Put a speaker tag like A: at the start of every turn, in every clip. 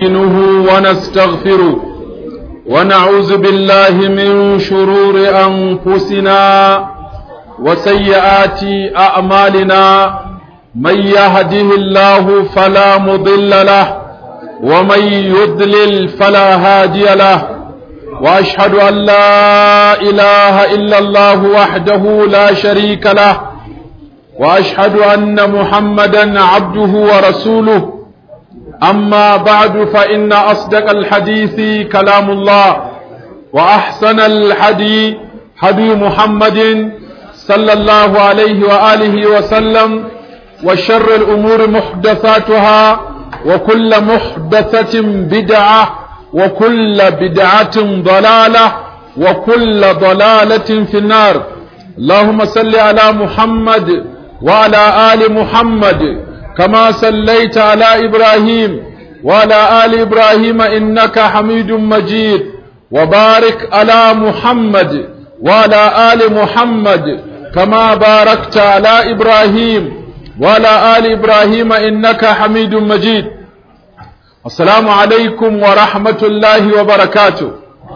A: نستعينه ونستغفره ونعوذ بالله من شرور أنفسنا وسيئات أعمالنا من يهده الله فلا مضل له ومن يضلل فلا هادي له وأشهد أن لا إله إلا الله وحده لا شريك له وأشهد أن محمدا عبده ورسوله أما بعد فإن أصدق الحديث كلام الله وأحسن الحدي هدي محمد صلى الله عليه وآله وسلم وشر الأمور محدثاتها وكل محدثة بدعة وكل بدعة ضلالة وكل ضلالة في النار اللهم صل على محمد وعلى آل محمد كما صليت على إبراهيم وعلى آل إبراهيم إنك حميد مجيد وبارك على محمد وعلى آل محمد كما باركت على إبراهيم وعلى آل إبراهيم إنك حميد مجيد السلام عليكم ورحمة الله وبركاته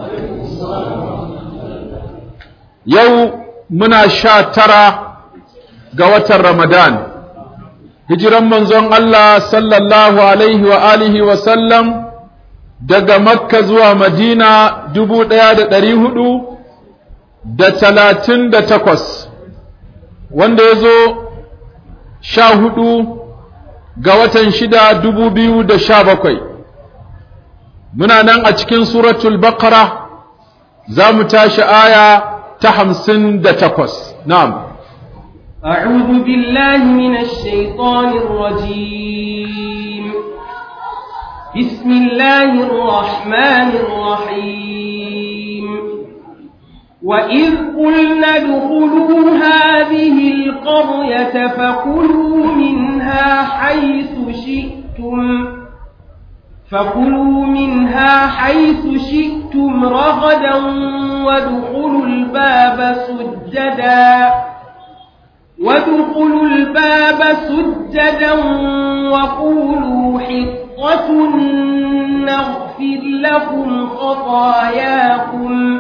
A: يوم منا شاترة قوة رمضان hijiran manzon Allah sallallahu alaihi wa alihi wa sallam daga Makka zuwa Madina dubu ɗaya da ɗari hudu da talatin da takwas wanda ya zo sha hudu ga watan shida dubu biyu da sha bakwai muna nan a cikin suratul baqara za mu tashi aya ta hamsin da takwas na'am
B: أعوذ بالله من الشيطان الرجيم بسم الله الرحمن الرحيم وإذ قلنا ادخلوا هذه القرية فكلوا منها حيث شئتم فكلوا منها حيث شئتم رغدا وادخلوا الباب سجداً وادخلوا الباب سجدا وقولوا حطة نغفر لكم خطاياكم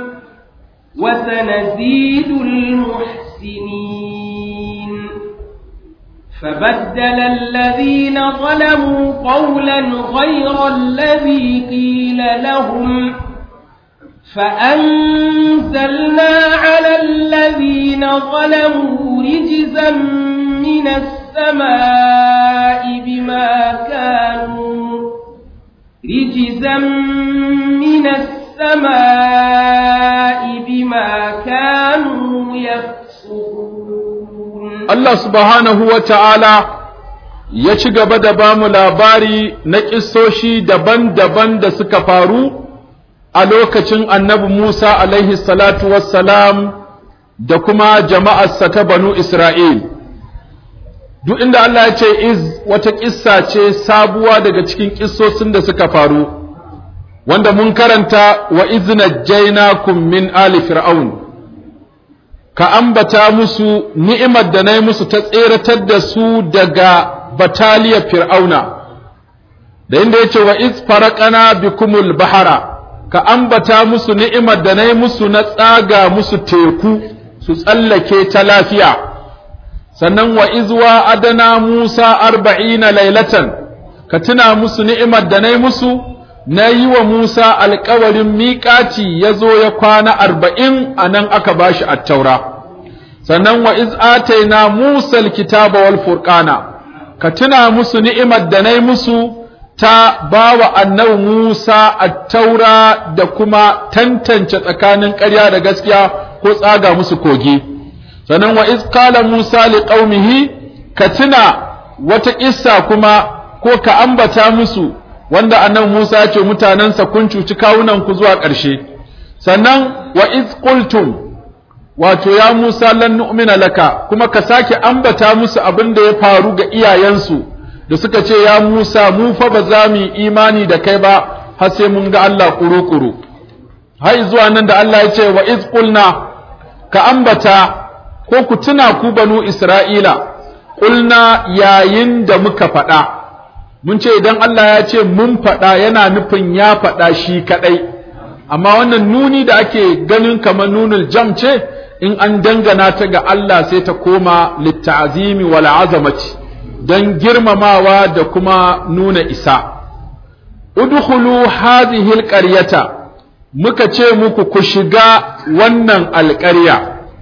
B: وسنزيد المحسنين فبدل الذين ظلموا قولا غير الذي قيل لهم فأنزلنا على الذين ظلموا رجزا من السماء بما كانوا رجزا من السماء بما كانوا يفسقون
A: الله سبحانه وتعالى ya ci gaba da ba mu labari na ƙisoshi daban-daban da suka faru a lokacin annabi Musa alaihi salatu wassalam da kuma jama'arsa ta banu Isra'il. Duk inda Allah ya ce iz wata ƙissa ce sabuwa daga cikin ƙissosin da suka faru, wanda mun karanta wa izina jainakum min ali fir'aun. Ka ambata musu ni'imar da na yi musu ta tseratar da su daga bataliyar fir'auna, da inda ya ce wa iz faraƙana bikumul bahara. ka ambata musu ni'imar da na yi musu na tsaga musu teku su tsallake ta lafiya sannan wa izwa adana Musa arba'ina lailatan ka tuna musu ni'imar da na yi musu na yi wa Musa alkawarin miƙaci ya zo ya kwana arba'in a nan aka ba shi attaura sannan wa iz ataina Musa alkitaba wal furqana ka tuna musu ni'imar da na yi musu ta ba wa annabi Musa a taura da kuma tantance tsakanin ƙarya da gaskiya ko tsaga musu kogi sannan wa iz qala Musa li qaumihi ka tuna wata kissa kuma ko ka ambata musu wanda annabi Musa ya ce mutanansa kun cuci kawunan ku zuwa ƙarshe sannan wa iz qultum wato ya Musa lan nu'mina laka kuma ka sake ambata musu abin da ya faru ga iyayensu da suka ce ya Musa mu fa ba za mu yi imani da kai ba har sai mun ga Allah kuru-kuru har zuwa nan da Allah ya ce wa iz qulna ka ambata ko ku tuna ku banu Isra'ila qulna yayin da muka faɗa mun ce idan Allah ya ce mun faɗa yana nufin ya faɗa shi kaɗai amma wannan nuni da ake ganin kamar nunul jam ce in an dangana ta ga Allah sai ta koma litta'zimi wal azamati don girmamawa da kuma nuna isa udkhulu hadhihi alqaryata muka ce muku ku shiga wannan alƙarya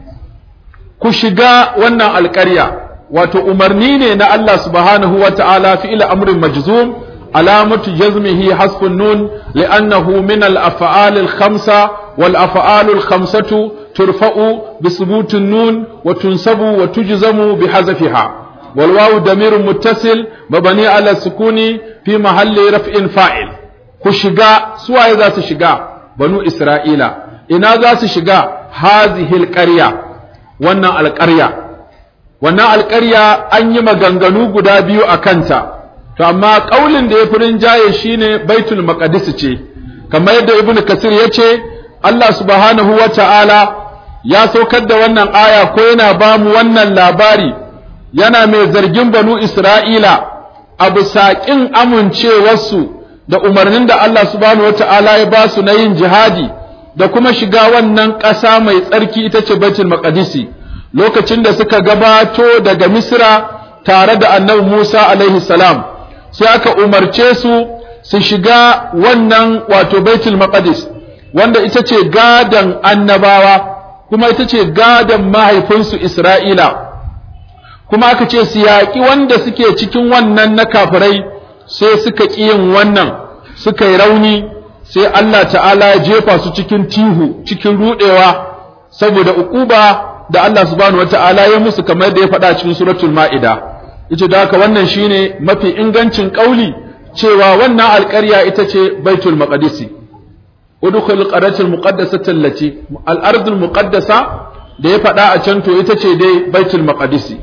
A: ku shiga wannan alƙarya wato umarni ne na Allah subhanahu wa ta'ala fi'il amrin majzum alamatu jazmihi hasfun nun li'annahu min al-af'al al-khamsa wal af'al al-khamsatu turfa'u bi subutun nun wa tunsabu wa tujzamu bi hazfiha wal wawu damirun muttasil mabani ala sukuni fi mahalli raf'in fa'il ku shiga suwaye za su shiga banu isra'ila ina za su shiga hazihi al-qarya wannan alƙarya wannan alƙarya an yi maganganu guda biyu a kanta to amma ƙaulin da ya fi rinjaye shine baitul maqdis ce kamar yadda ibnu kasir ya ce Allah subhanahu wa ta'ala ya saukar da wannan aya ko yana ba mu wannan labari yana mai zargin banu isra'ila a bisa ƙin amincewarsu da umarnin da Allah subhanahu wa ta'ala ya ba su na yin jihadi da kuma shiga wannan ƙasa mai tsarki ita ce baitul maqdisi lokacin da suka gabato daga misra tare da annabi musa alaihi salam sai aka umarce su su shiga wannan wato baitul maqdis wanda ita ce gadan annabawa kuma ita ce gadan mahaifinsu isra'ila kuma aka ce su yaƙi wanda suke cikin wannan na kafirai sai suka ƙi yin wannan suka yi rauni sai Allah ta'ala ya jefa su cikin tihu cikin rudewa saboda uquba da Allah subhanahu wata'ala ya musu kamar da ya faɗa cikin suratul ma'ida yace da haka wannan shine mafi ingancin kauli cewa wannan alƙarya ita ce baitul maqdisi udkhul qaratul muqaddasata allati al-ardul muqaddasa da ya faɗa a can to ita ce dai baitul maqdisi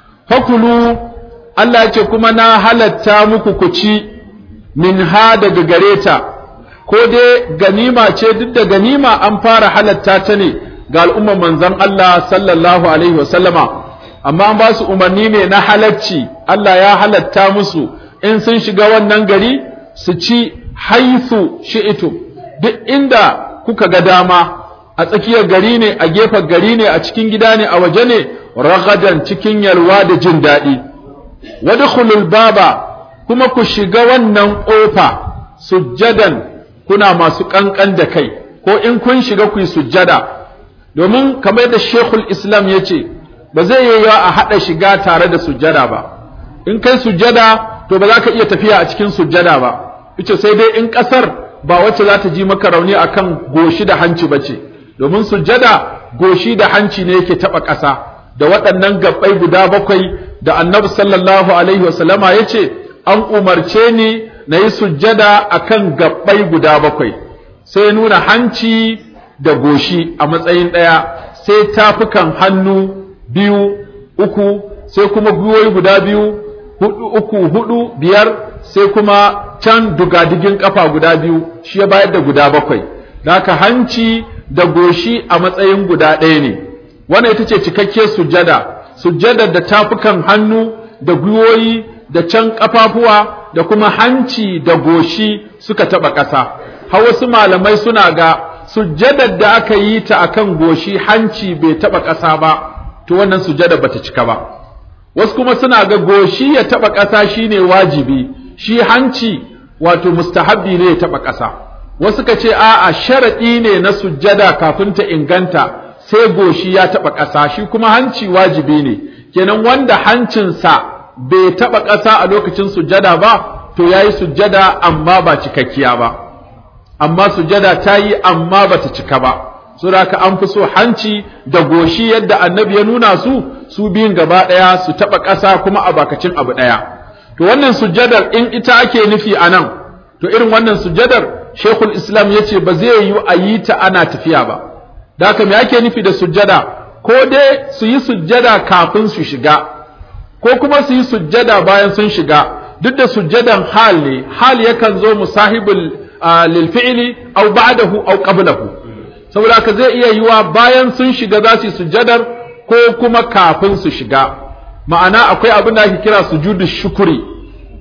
A: fakulu Allah ya ce kuma na halatta muku ku ci min ha daga gareta ko dai ganima ce duk da ganima an fara halatta ta ne ga al'ummar manzon Allah sallallahu alaihi wasallama amma an ba su umarni ne na halacci Allah ya halatta musu in sun shiga wannan gari su ci haithu shi'itu duk inda kuka ga dama a tsakiyar gari ne a gefen gari ne a cikin gida ne a waje ne ragadan cikin yalwa da jin daɗi wadkhulul baba kuma ku shiga wannan ƙofa sujjadan kuna masu ƙanƙan da kai ko in kun shiga ku yi sujjada domin kamar yadda shekul islam ya ce ba zai yi yawa a haɗa shiga tare da sujjada ba in kai sujjada to ba za ka iya tafiya a cikin sujjada ba ita sai dai in ƙasar ba wacce za ta ji maka rauni akan goshi da hanci ba ce domin sujjada goshi da hanci ne yake taɓa ƙasa da waɗannan gabbai guda bakwai da annabi sallallahu alaihi wasallama ya ce an umarce ni na yi sujjada a kan gabbai guda bakwai sai nuna hanci da goshi a matsayin ɗaya sai tafukan hannu biyu uku sai kuma gwiwoyi guda biyu hudu uku hudu biyar sai kuma can dugadigin kafa guda biyu shi ya bayar da guda bakwai da haka hanci da goshi a matsayin guda ɗaya ne wannan ita ce cikakkiyar sujjada sujjadar da tafukan hannu da gwiwoyi da can ƙafafuwa da kuma hanci da goshi suka taɓa ƙasa har wasu malamai suna ga sujjadar da aka yi ta akan goshi hanci bai taɓa ƙasa ba to wannan sujjada bata cika ba wasu kuma suna ga goshi ya taɓa ƙasa shine wajibi shi hanci wato mustahabbi ne ya taɓa ƙasa wasu ka ce a'a sharaɗi ne na sujjada kafin ta inganta sai goshi ya taɓa ƙasa shi kuma hanci wajibi ne kenan wanda hancinsa bai taɓa ƙasa a lokacin sujjada ba to ya yi sujjada amma ba cikakkiya ba amma sujjada ta yi amma ba ta cika ba so da haka an fi so hanci da goshi yadda annabi ya nuna su su biyun gaba ɗaya su taɓa ƙasa kuma a bakacin abu ɗaya to wannan sujjadar in ita ake nufi a nan to irin wannan sujjadar shekul islam ya ce ba zai yi a yi ta ana tafiya ba da haka me ake nufi da sujjada ko dai su yi sujjada kafin su shiga ko kuma su yi sujjada bayan sun shiga duk da sujjadan hal ne hal yakan zo musahibul lil fi'li aw ba'dahu aw qablahu saboda haka zai iya yiwa bayan sun shiga za su yi sujjadar ko kuma kafin su shiga ma'ana akwai abin da ake kira sujudu shukuri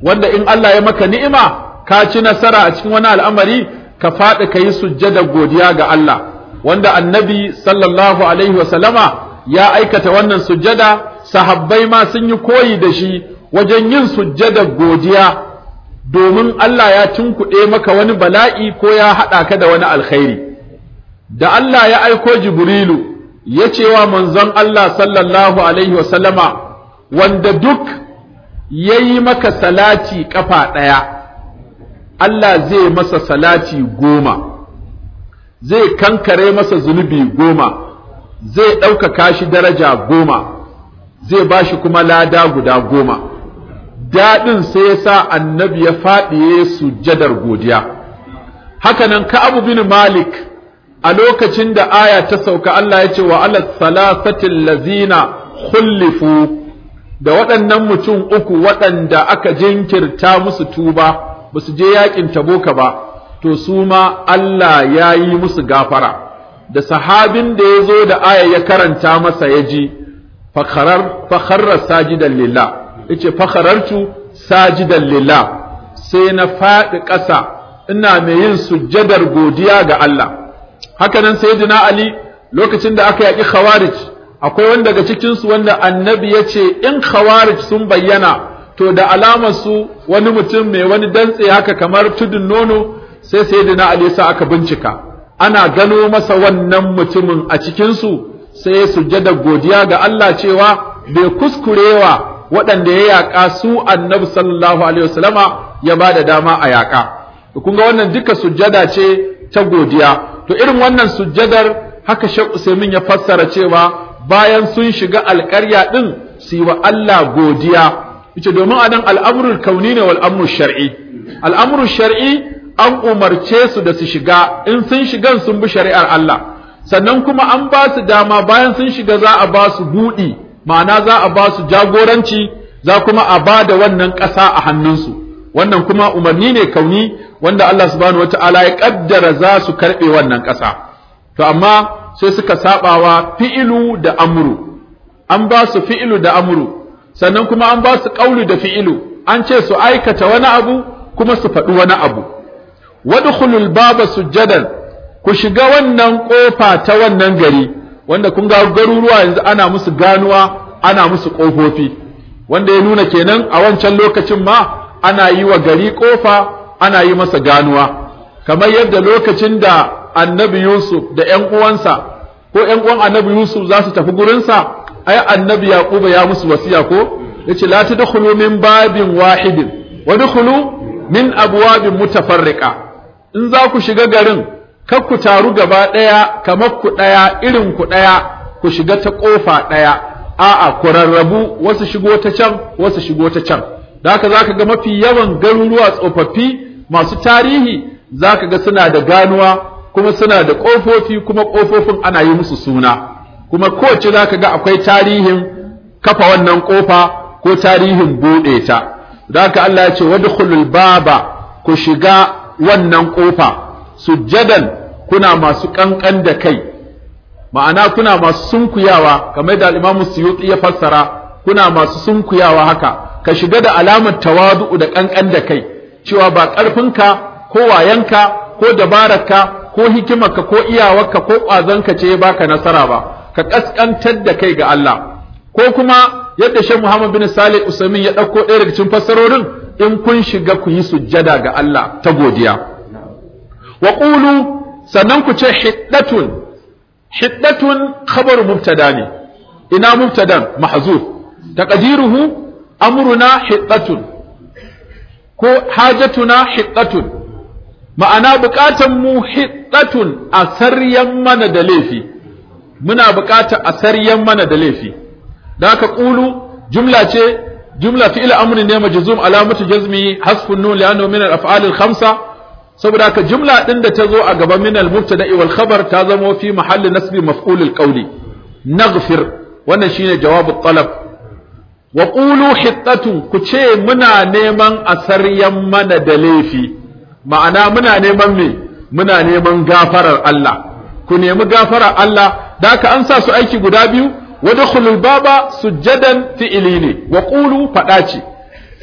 A: wanda in Allah ya maka ni'ima ka ci nasara a cikin wani al'amari ka faɗi ka yi sujjada godiya ga Allah wanda annabi sallallahu alaihi wasallama ya aikata wannan sujjada sahabbai ma sun yi koyi da shi wajen yin sujjada godiya domin Allah ya tunkuɗe maka wani bala'i ko ya haɗa ka da wani alkhairi da Allah ya aiko Jibrilu ya ce wa manzon Allah sallallahu alaihi wasallama wanda duk ya yi maka salati ƙafa ɗaya Allah zai masa salati goma zai kankare masa zunubi goma zai ɗaukaka shi daraja goma zai ba shi kuma lada guda goma daɗin sai ya sa annabi ya faɗiye sujjadar godiya hakanan ka'abu bin malik a lokacin da aya ta sauka Allah ya ce wa ala salasatin lazina khullifu da waɗannan mutum uku waɗanda aka jinkirta musu tuba ba su je yakin taboka ba to su ma Allah ya yi musu gafara da sahabin da ya zo da aya ya karanta masa ya ji fakharar sajidan lillah yace fakharartu sajidan lillah sai na faɗi ƙasa ina mai yin sujjadar godiya ga Allah hakanan sayyidina Ali lokacin da aka yaƙi khawarij akwai wanda daga cikin su wanda annabi ya ce in khawarij sun bayyana to da alamar su wani mutum mai wani dantse haka kamar tudun nono sai sayyidina Ali sa aka bincika ana gano masa wannan mutumin a cikin su sai ya sujjada godiya ga Allah cewa bai kuskurewa waɗanda ya yaƙa su annabi sallallahu alaihi wasallama ya ba da dama a yaƙa kun ga wannan duka sujjada ce ta godiya to irin wannan sujjadar haka Sheikh Usaimin ya fassara cewa bayan sun shiga alƙarya din su yi wa Allah godiya yace domin anan al'amrul kauni ne wal amru shar'i al'amru shar'i an umarce su da su shiga in sun shigan sun bi shari'ar Allah sannan kuma an ba su dama bayan sun shiga za a ba su buɗi ma'ana za a ba su jagoranci za kuma a ba da wannan ƙasa a hannunsu wannan kuma umarni ne kauni wanda Allah subhanahu wata'ala ya kaddara za su karɓe wannan ƙasa to amma sai suka sabawa fi'ilu da amru an ba su fi'ilu da amru sannan kuma an ba su ƙaulu da fi'ilu an ce su aikata wani abu kuma su faɗi wani abu wadkhulul baba sujjadan ku shiga wannan kofa ta wannan gari wanda kun ga garuruwa yanzu ana musu ganuwa ana musu kofofi wanda ya nuna kenan a wancan lokacin ma ana yi wa gari kofa ana yi masa ganuwa kamar yadda lokacin da annabi Yusuf da ƴan uwansa ko ƴan uwan annabi Yusuf za su tafi gurinsa ai annabi Yaquba ya musu wasiya ko yace la tadkhulu min babin wahidin wa dkhulu min abwabin mutafarriqa in za ku shiga garin kar ku taru gaba ɗaya kamar ku ɗaya irin ku ɗaya ku shiga ta ƙofa ɗaya a'a ku rarrabu wasu shigo ta can wasu shigo ta can da haka zaka ga mafi yawan garuruwa tsofaffi masu tarihi zaka ga suna da ganuwa kuma suna da ƙofofi kuma ƙofofin ana yi musu suna kuma kowace zaka ga akwai tarihin kafa wannan ƙofa ko tarihin buɗe ta da haka Allah ya ce wadkhulul baba ku shiga wannan ƙofa sujjadan kuna masu ƙanƙan da kai ma'ana kuna masu sunkuyawa kamar da al-Imam Suyuti ya fassara kuna masu sunkuyawa haka ka shiga da alamar tawadu da ƙanƙan da kai cewa ba ƙarfinka ko wayanka ko dabararka ko hikimarka ko iyawarka ko ƙwazonka ce ya baka nasara ba ka ƙasƙantar da kai ga Allah ko kuma yadda Sheikh Muhammad bin Salih Usaimin ya ɗauko ɗaya daga cikin fassarorin in kun shiga ku yi sujjada ga Allah ta godiya wa qulu sannan ku ce hiddatun hiddatun khabaru mubtada ne ina mubtadan mahzuf taqdiruhu amruna hiddatun ko hajatuna hiddatun ma'ana bukatan mu hiddatun a saryan mana da laifi muna bukatar a saryan mana da laifi da haka qulu jumla ce jumla fi'il amri ne majzum alamatu jazmi hasfun nun li'annahu min al-af'al al-khamsa saboda haka jumla din da ta zo a gaban min al-mubtada wal khabar ta zamo fi mahalli nasbi maf'ul al-qawli naghfir wannan shine jawabu talab wa qulu hittatun ku ce muna neman asaryan mana da laifi ma'ana muna neman me muna neman gafarar Allah ku nemi gafarar Allah da haka an sa su aiki guda biyu wadkhulul baba sujjadan fi'ili ne wa qulu fada ce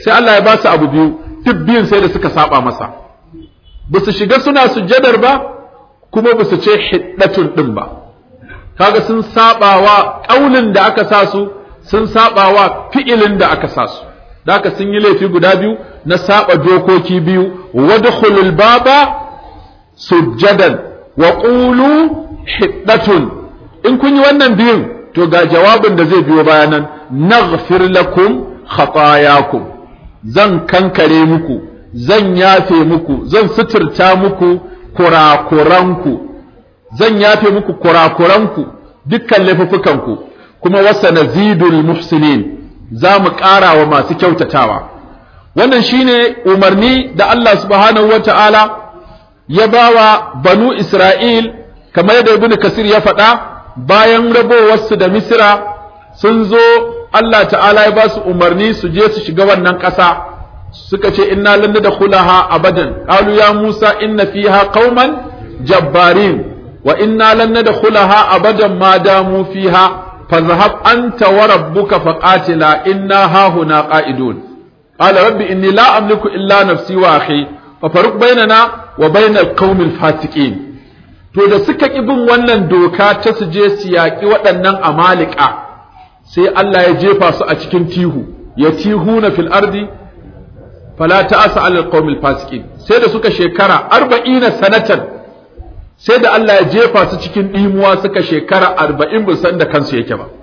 A: sai Allah ya ba su abu biyu duk biyun sai da suka saba masa ba su shiga suna sujjadar ba kuma ba su ce hiddatun din ba kaga sun saba wa kaulin da aka sa su sun saba wa fi'ilin da aka sa su da haka sun yi laifi guda biyu na saba dokoki biyu wadkhulul baba sujjadan wa qulu hiddatun in kun yi wannan biyun to ga jawabin da zai biyo bayanan naghfir lakum khatayakum zan kankare muku zan yafe muku zan suturta muku kurakuranku zan yafe muku kurakuranku dukkan laifukanku kuma wasa nazidul muhsinin za mu ƙara wa masu kyautatawa wannan shine umarni da Allah subhanahu wata'ala ya bawa banu Isra'il kamar yadda ibnu kasir ya faɗa bayan rabowarsu da misira sun zo Allah ta'ala ya ba su umarni su je su shiga wannan ƙasa suka ce inna lan nadkhulaha abadan qalu ya Musa inna fiha qauman jabbarin wa inna lan nadkhulaha abadan ma damu fiha fadhhab anta wa rabbuka faqatila inna hahuna qa'idun qala rabbi inni la amliku illa nafsi wa akhi fafaruq bainana wa bainal qaumil fasiqin to da suka ƙi bin wannan doka ta su je su yaƙi waɗannan amalika sai Allah ya jefa su a cikin tihu ya tihu na fil ardi fala ta'asa alal qaumil fasiqin sai da suka shekara arba'ina sanatan sai da Allah ya jefa su cikin ɗimuwa suka shekara arba'in bin san da kansu yake ba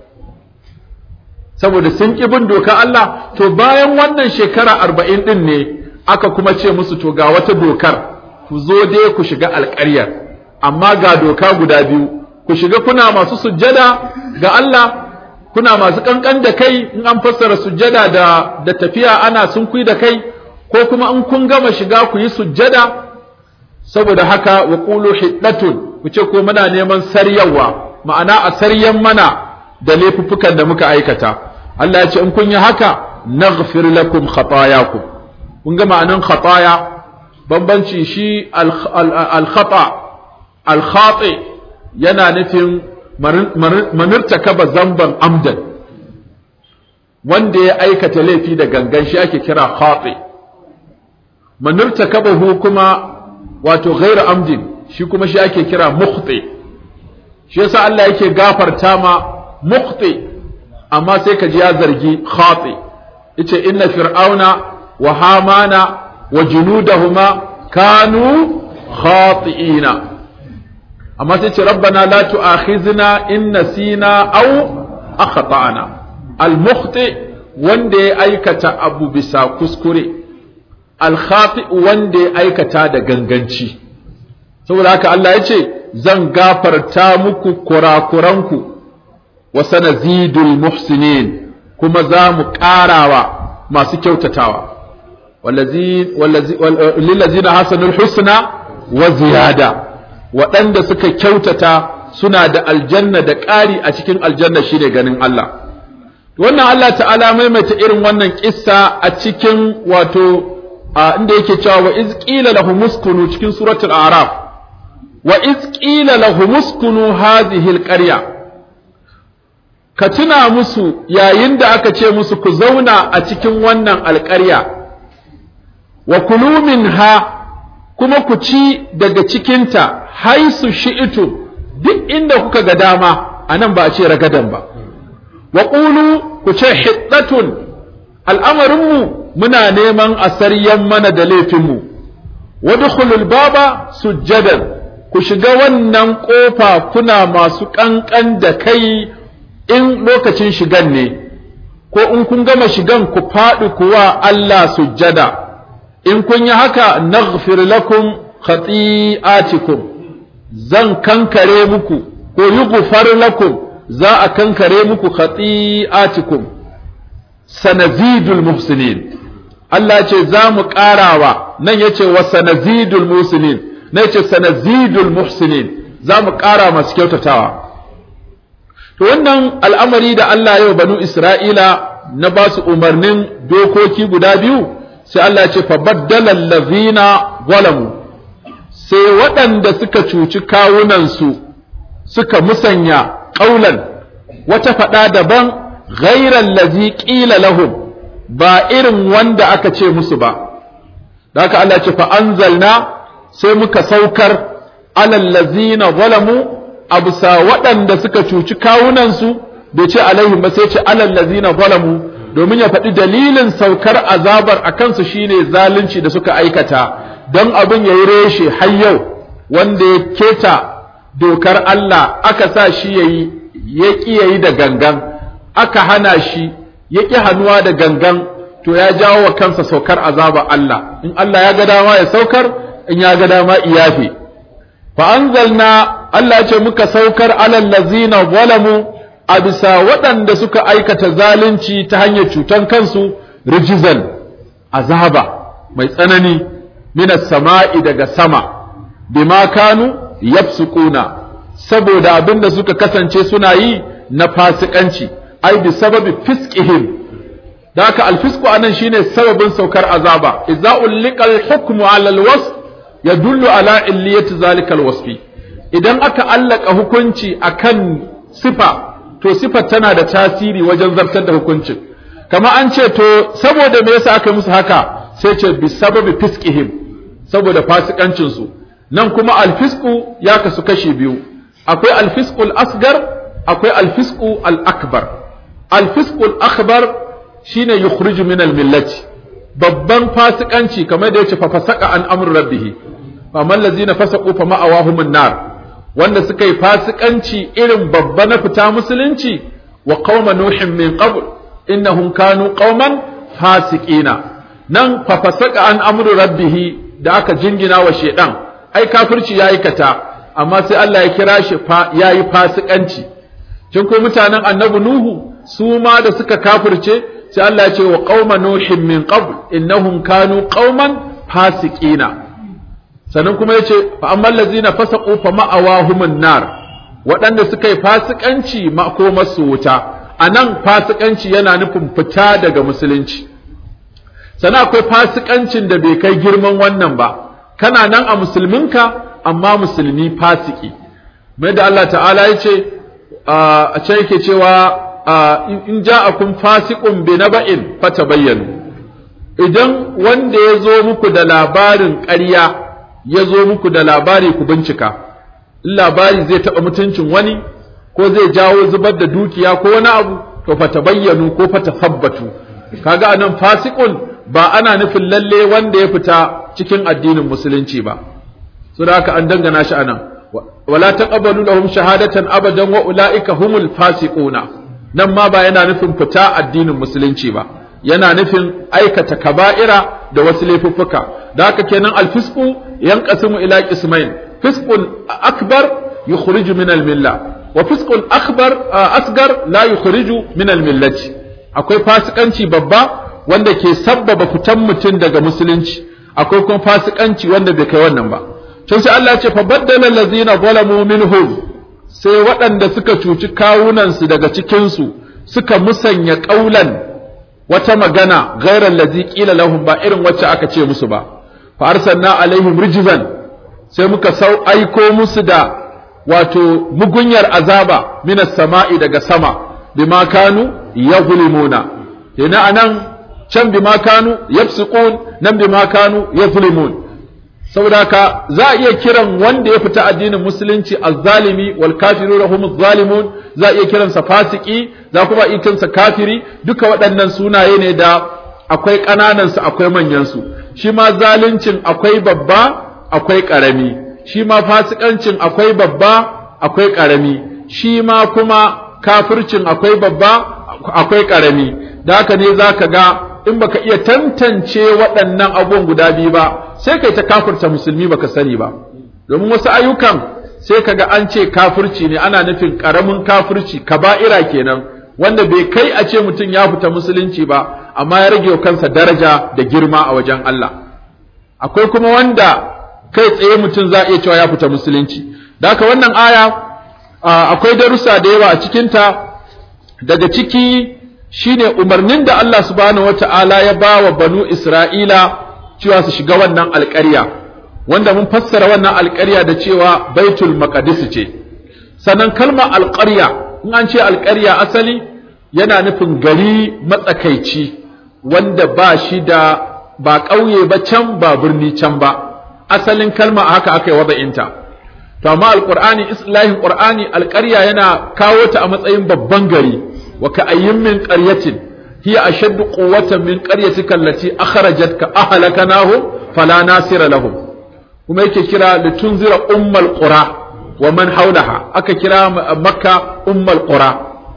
A: saboda sun ƙi bin doka Allah to bayan wannan shekara arba'in ɗin ne aka kuma ce musu to ga wata dokar ku zo dai ku shiga alƙaryar amma ga doka guda biyu ku shiga kuna masu sujjada ga Allah kuna masu kankan da kai in an fassara sujjada da da tafiya ana sunkui da kai ko kuma in kun gama shiga ku yi sujjada saboda haka wa qulu hiddatun ku ce ko muna neman saryawa ma'ana a saryan mana da laifuffukan da muka aikata Allah ya ce in kun yi haka naghfir lakum khatayakum kun ga ma'anan khataya bambanci shi al-khata al-khati yana nufin manirtakaba zamban amdan wanda ya aikata laifi da gangan shi ake kira khati manirtakabahu kuma wato ghairu amdin shi kuma shi ake kira mukhti shi yasa Allah yake gafarta ma mukhti amma sai ka ji ya zargi khati yace inna fir'auna wa hamana wa junudahuma kanu khati'ina amma sai ce rabbana la tu'akhizna in nasina aw akhtana al-mukhti wanda ya aikata abu bisa kuskure al-khati wanda ya aikata da ganganci saboda haka Allah ya ce zan gafarta muku kurakuranku wa sanazidul muhsinin kuma za mu ƙarawa masu kyautatawa lillazina hasanul husna wa ziyada waɗanda suka kyautata suna da aljanna da ƙari a cikin aljanna shi ne ganin Allah wannan Allah ta'ala maimaita irin wannan kissa a cikin wato inda yake cewa wa iz qila lahum uskunu cikin suratul a'raf wa iz qila lahum uskunu hadhihi alqarya ka tuna musu yayin da aka ce musu ku zauna a cikin wannan alƙarya wa kulu minha kuma ku ci daga cikinta haisu shi'itu duk inda kuka ga dama a nan ba a ce ragadan ba wa ƙulu ku ce hiddatun al'amarinmu muna neman a saryan mana da laifinmu wadkhulul baba sujjadan ku shiga wannan ƙofa kuna masu ƙanƙan da kai in lokacin shigan ne ko in kun gama shigan ku faɗi kuwa Allah sujjada in kun yi haka naghfir lakum khati'atikum zan kankare muku ko yughfar lakum za a kankare muku khati'atikum sanazidul muhsinin Allah ce za mu ƙarawa nan yace wa sanazidul muhsinin nan yace sanazidul muhsinin za mu ƙara masu kyautatawa to wannan al'amari da Allah yau banu Isra'ila na ba su umarnin dokoki guda biyu sai Allah ya ce fa baddala allazina zalamu sai waɗanda suka cuci kawunansu suka musanya ƙaulan wata faɗa daban ghairan lazi ƙila lahum ba irin wanda aka ce musu ba da haka Allah ce fa anzalna sai muka saukar alal ladzina zalamu abusa waɗanda suka cuci kawunansu bai ce alaihim ba sai ce alal ladzina zalamu domin ya faɗi dalilin saukar azabar a kansu shine zalunci da suka aikata don abin ya yi reshe har yau wanda ya keta dokar Allah aka sa shi ya yi ya ƙi ya yi da gangan aka hana shi ya ƙi hannuwa da gangan to ya jawo wa kansa saukar azaba Allah in Allah ya ga dama ya saukar in ya ga dama iyafe fa anzalna Allah ce muka saukar alal ladzina zalamu a bisa waɗanda suka aikata zalunci ta hanyar cutan kansu rijizan azaba mai tsanani minas sama'i daga sama bima kanu yafsukuna saboda abin da suka kasance suna yi na fasikanci ai bi sababi fiskihim da haka alfisku anan shine sababin saukar azaba idza ulika alhukmu ala alwasf yadullu ala illiyati zalika alwasfi idan aka allaka hukunci akan sifa to sifar tana da tasiri wajen zartar da hukuncin kama an ce to saboda me yasa aka musu haka sai ce bi sababi fiskihim saboda fasikancin su nan kuma alfisku ya kasu kashi biyu akwai alfiskul asgar akwai alfisku al-akbar alfiskul akbar shine yukhriju min al-millati babban fasikanci kamar da yace fa fasaka an amru rabbih fa man lazina fasaqu fa ma'awahum an-nar wanda suka yi fasikanci irin babba na fita musulunci wa qauma nuhin min qabl innahum kanu qauman fasiqina nan fa fasaka an amru rabbih da aka jingina wa shedan ai kafirci ya aikata amma sai Allah ya kira shi ya yi fasikanci kin ko mutanen annabi nuhu su ma da suka kafirce sai Allah ya ce wa qauma nuhin min qabl innahum kanu qauman fasiqina sannan kuma yace fa ammal ladzina fasaqu fa ma'awahumun nar waɗanda suka yi fasikanci makomarsu wuta anan fasikanci yana nufin fita daga musulunci sannan akwai fasikancin da bai kai girman wannan ba kana nan a musulminka amma musulmi fasiki mai da Allah ta'ala ya ce a can yake cewa in ja'akum fasiqun bi naba'in fatabayyanu idan wanda ya zo muku da labarin ƙarya ya zo muku da labari ku bincika in labari zai taɓa mutuncin wani ko zai jawo zubar da dukiya ko wani abu to fatabayyanu ko fatasabbatu kaga anan fasiqun ba ana nufin lalle wanda ya fita cikin addinin musulunci ba so da haka an dangana shi anan wala taqabbalu lahum shahadatan abadan wa ulaika humul fasiquna nan ma ba yana nufin fita addinin musulunci ba yana nufin aikata kaba'ira da wasu laifuffuka da haka kenan alfisqu yanqasimu ila qismain fisqun akbar yukhriju min almilla wa fisqun akbar asgar la yukhriju min almillati akwai fasikanci babba wanda ke sabbaba fitan mutum daga musulunci akwai kuma fasikanci wanda bai kai wannan ba tun sai Allah ya ce fa baddala allazina zalamu minhum sai waɗanda suka cuci kawunansu daga cikin su suka musanya ƙaulan wata magana ghairal ladzi qila lahum ba irin wacce aka ce musu ba fa arsalna alaihim rijzan sai muka sau aiko musu da wato mugunyar azaba minas sama'i daga sama bima kanu yaghlimuna yana anan can bima kanu yafsiqun nan bima kanu yazlimun saboda ka za a iya kiran wanda ya fita addinin musulunci azzalimi wal kafiruna hum zalimun za a iya kiransa fasiki za kuma iya kiransa kafiri duka waɗannan sunaye ne da akwai ƙananan su akwai manyan su shi ma zaluncin akwai babba akwai ƙarami shi ma fasikancin akwai babba akwai ƙarami shi ma kuma kafircin akwai babba akwai ƙarami da haka ne za ka ga in baka iya tantance waɗannan abubuwan guda biyu ba sai kai ta kafirta musulmi baka sani ba domin wasu ayyukan sai kaga an ce kafirci ne ana nufin ƙaramin kafirci kaba'ira kenan wanda bai kai a ce mutum ya fita musulunci ba amma ya rage wa kansa daraja da girma a wajen Allah akwai kuma wanda kai tsaye mutum za a iya cewa ya fita musulunci da haka wannan aya akwai darussa da yawa a cikinta daga ciki shine umarnin da Allah subhanahu wata'ala ya ba wa banu Isra'ila cewa su shiga wannan alƙarya wanda mun fassara wannan alƙarya da cewa baitul maqdis ce sannan kalmar alƙarya in an ce alƙarya asali yana nufin gari matsakaici wanda ba shi da ba ƙauye ba can ba birni can ba asalin kalma haka aka yi wada'inta to amma alqur'ani islahin qur'ani alƙarya yana kawo ta a matsayin babban gari wa ka ayyin min qaryatin hiya ashaddu quwwatan min qaryatika allati akhrajatka ahlakanahu fala nasira lahum kuma yake kira litunzira ummal qura wa man haulaha aka kira makka ummal qura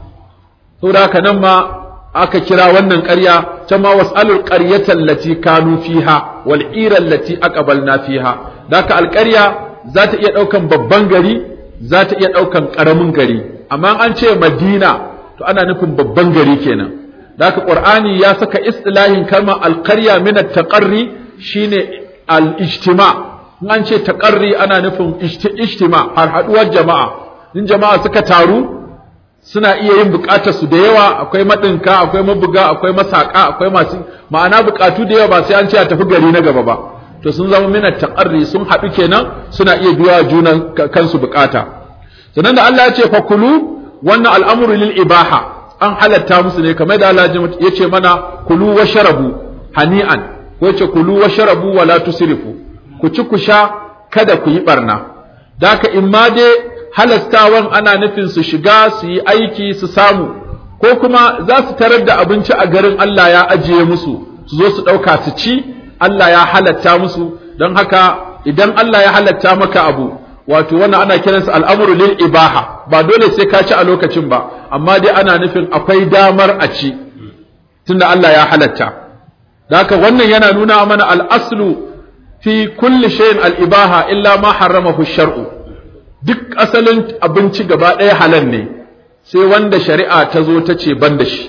A: saboda haka nan ma aka kira wannan ƙarya ta ma was'alul qaryata allati kanu fiha wal ira allati aqbalna fiha daka alƙarya za ta iya ɗaukan babban gari za ta iya ɗaukan ƙaramin gari amma an ce madina to ana nufin babban gari kenan daka qur'ani ya saka istilahin kalmar alqarya min at-taqarri shine al-ijtima' in an ce taqarri ana nufin ijtima' har haduwar jama'a in jama'a suka taru suna iya yin bukatar su da yawa akwai madinka akwai mabuga akwai masaka akwai masu ma'ana bukatu da yawa ba sai an ce a tafi gari na gaba ba to sun zama mina taqarri sun haɗu kenan suna iya biya junan kansu bukata sannan da Allah ya ce fakulu wannan al'amuru lil ibaha an halatta musu ne kamar da Allah ya ce mana kulu wa sharabu hani'an ko ya ce kulu wa sharabu wa la tusrifu ku ci ku sha kada ku yi barna da haka in ma dai halastawan ana nufin su shiga su yi aiki su samu ko kuma za su tarar da abinci a garin Allah ya ajiye musu su zo su ɗauka su ci Allah ya halatta musu don haka idan Allah ya halatta maka abu wato wannan ana kiransa al'amuru lil ibaha ba dole sai ka ci a lokacin ba amma dai ana nufin akwai damar a ci tunda Allah ya halatta da haka wannan yana nuna mana al'aslu fi kulli shay'in al-ibaha illa ma harramahu shar'u duk asalin abinci gaba ɗaya halal ne sai wanda shari'a ta zo ta ce ban da shi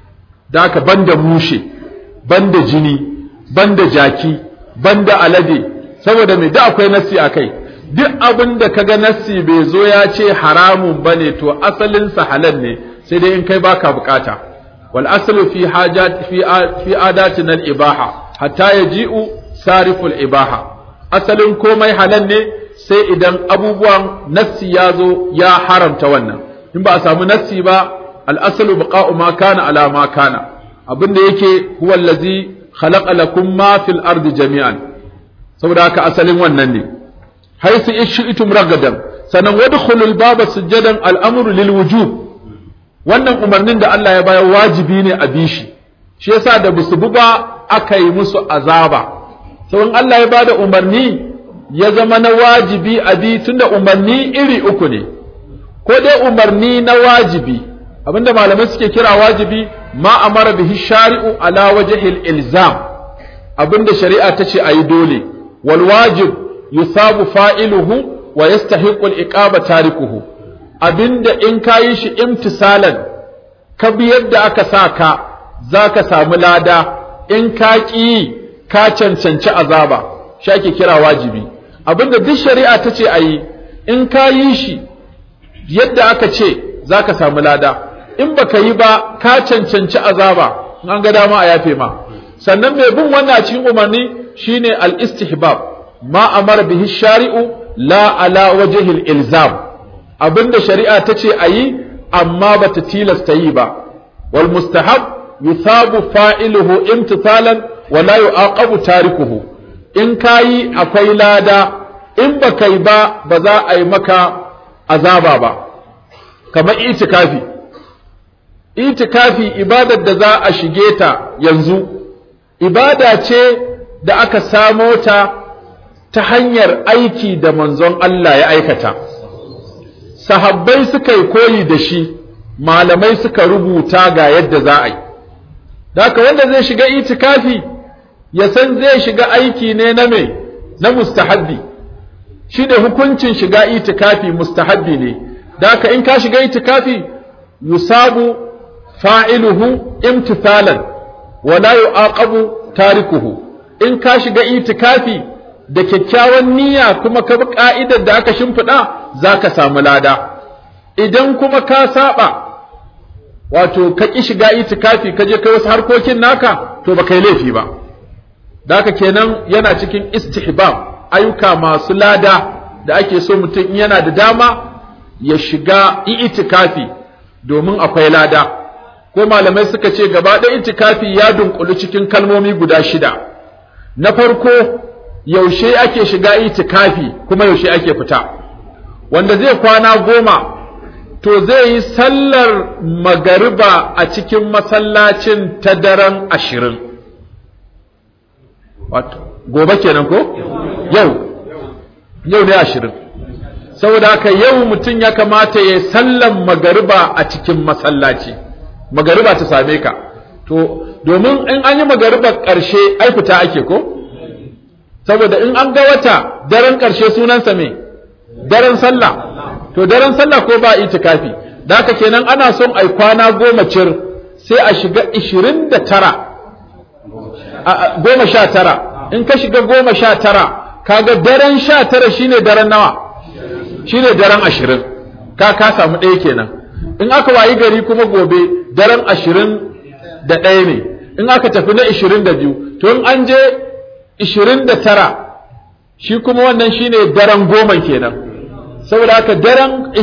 A: da haka ban da mushe ban da jini ban da jaki ban da alade saboda mai da akwai nassi a kai duk abin da kaga nassi bai zo ya ce haramun ba ne to asalinsa halal ne sai dai in kai baka bukata wal aslu fi hajat fi fi adatin al ibaha hatta yaji'u sariful ibaha asalin komai halal ne sai idan abubuwan nassi ya zo ya haramta wannan in ba a samu nassi ba al'asalu baqa'u ma kana ala ma kana abinda yake huwa allazi khalaqa lakum ma fil ardi jami'an saboda haka asalin wannan ne haisu ishitum ragadan sanan wadkhulul baba sujadan al'amru lil wujub wannan umarnin da Allah ya bayar wajibi ne a bishi shi yasa da busu ba aka yi musu azaba sauran Allah ya bada umarni ya zama na wajibi a bi tunda umarni iri uku ne ko dai umarni na wajibi abinda malamai suke kira wajibi ma amara bihi shari'u ala wajhil ilzam abinda shari'a ta ce ayi dole wal wajib yusabu fa'iluhu wa yastahiqu al iqaba tarikuhu abinda in kayi shi imtisalan ka bi yadda aka sa ka zaka samu lada in ka ƙi ka cancanci azaba shi ake kira wajibi abinda duk shari'a ta ce a yi in ka yi shi yadda aka ce za ka samu lada in baka yi ba ka cancanci azaba in an ga dama a yafe ma sannan mai bin wannan cikin umarni shine al-istihbab ma amara bihi shari'u la ala wajhil ilzam abinda shari'a ta ce a yi amma bata tilasta yi ba wal mustahab yusabu fa'iluhu imtithalan wa la yu'aqabu tarikuhu in kayi akwai lada in ba kai ba ba za a yi maka azaba ba kamar itikafi itikafi ibadar da za a shige ta yanzu ibada ce da aka samo ta ta hanyar aiki da manzon Allah ya aikata sahabbai suka yi koyi da shi malamai suka rubuta ga yadda za a yi da haka wanda zai shiga itikafi ya san zai shiga aiki ne na me na mustahabbi shi ne hukuncin shiga itikafi mustahabbi ne da haka in ka shiga itikafi yusabu fa'iluhu imtithalan wa la yu'aqabu tarikuhu in ka shiga itikafi da kyakkyawan niyya kuma ka bi ka'idar da aka shimfiɗa za ka samu lada idan kuma ka saba wato ka ƙi shiga itikafi ka je kai wasu harkokin naka to ba kai laifi ba da haka kenan yana cikin istihbab ayyuka masu lada da ake so mutum in yana da dama ya shiga itikafi domin akwai lada ko malamai suka ce gaba ɗaya itikafi ya dunkulu cikin kalmomi guda shida na farko yaushe ake shiga itikafi kuma yaushe ake fita wanda zai kwana goma to zai yi sallar magariba a cikin masallacin ta daren ashirin gobe kenan ko yau yau ne ashirin saboda haka yau mutum ya kamata ya sallan magariba a cikin masallaci magariba ta same ka to domin in an yi magariba ƙarshe ai fita ake ko saboda in an ga wata daren ƙarshe sunansa me daren sallah to daren sallah ko ba itikafi da haka kenan ana son ai kwana goma cir sai a shiga ishirin da tara goma sha tara in ka shiga goma sha tara kaga daren sha tara shine daren nawa shine daren ashirin ka ka samu ɗaya kenan in aka wayi gari kuma gobe daren ashirin da ɗaya ne in aka tafi na ishirin da biyu to in an je ishirin da tara shi kuma wannan shine daren goma kenan saboda haka daren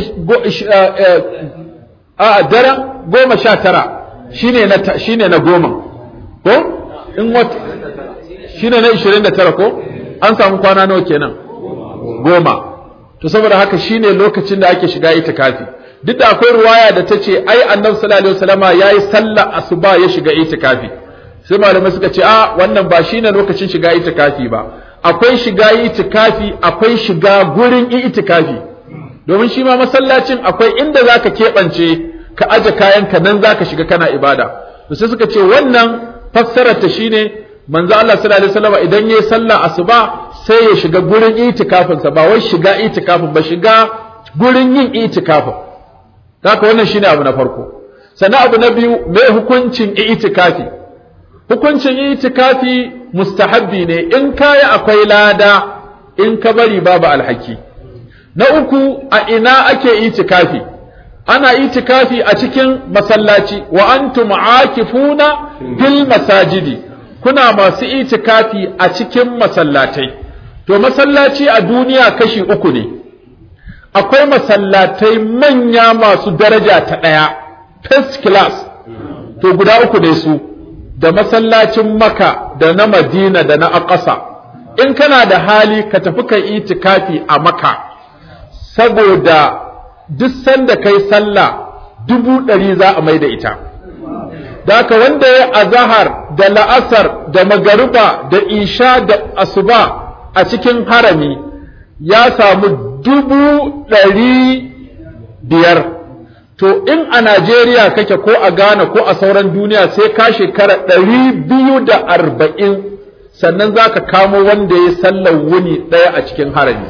A: a daren goma sha tara shine na shine na goma ko in wata shine na ishirin da tara ko an samu kwana nawa kenan goma to saboda haka shine lokacin da ake shiga itikafi duk da akwai ruwaya da ta ce ai annabi sallallahu alaihi wasallama yayi sallah asuba ya shiga itikafi sai malamai suka ce a wannan ba shine lokacin shiga itikafi ba akwai shiga itikafi akwai shiga gurin itikafi domin shi ma masallacin akwai inda zaka keɓance ka aje kayanka nan zaka shiga kana ibada to sai suka ce wannan fassarar ta shine manzo Allah sallallahu alaihi wasallama idan yayi sallah asuba sai ya shiga gurin itikafinsa ba wai shiga itikafin ba shiga gurin yin itikafin haka wannan shine abu na farko sannan abu na biyu me hukuncin itikafi hukuncin itikafi mustahabbi ne in kayi akwai lada in ka bari babu alhaki na uku a ina ake itikafi ana itikafi a cikin masallaci wa antum aakifuna fil masajidi kuna masu itikafi a cikin masallatai to masallaci a duniya kashi uku ne akwai masallatai manya masu daraja ta ɗaya first class to guda uku ne su da masallacin maka da na madina da na aƙasa in kana da hali ka tafi kai itikafi a maka saboda duk sanda kai sallah dubu ɗari za a mai da ita da haka wanda ya azahar da la'asar da magariba da isha da asuba a cikin harami ya samu dubu ɗari biyar to in a Najeriya kake ko a Ghana ko a sauran duniya sai ka shekara ɗari biyu da arba'in sannan za ka kamo wanda ya sallar wuni ɗaya a cikin harami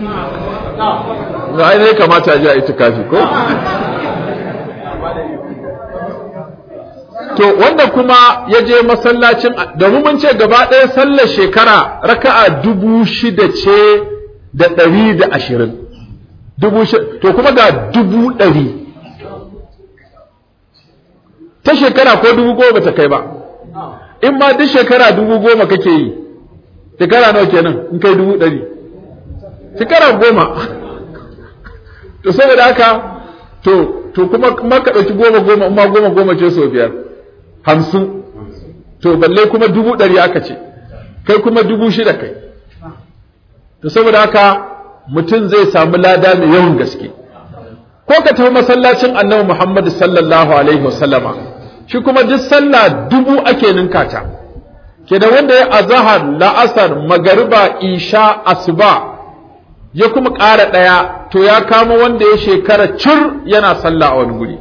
A: ga ne kamata a ji a itikafi ko to wanda kuma ya je masallacin domin mun ce gaba ɗaya sallar shekara raka'a dubu shida ce da ɗari da ashirin dubu to kuma ga dubu ɗari ta shekara ko dubu goma ta kai ba in ma duk shekara dubu goma kake yi shekara nawa kenan in kai dubu ɗari shekara goma to saboda haka to to kuma kuma ka ɗauki goma goma in ma goma goma ce sau biyar hamsin to balle kuma dubu ɗari aka ce kai kuma dubu shida kai to saboda haka mutum zai samu lada mai yawan gaske ko ka tafi masallacin annabi Muhammad sallallahu alaihi wasallama shi kuma duk sallah dubu ake ninka ta kenan wanda ya azhar la'asar magariba isha asuba ya kuma ƙara ɗaya to ya kama wanda ya shekara cur yana sallah a wani guri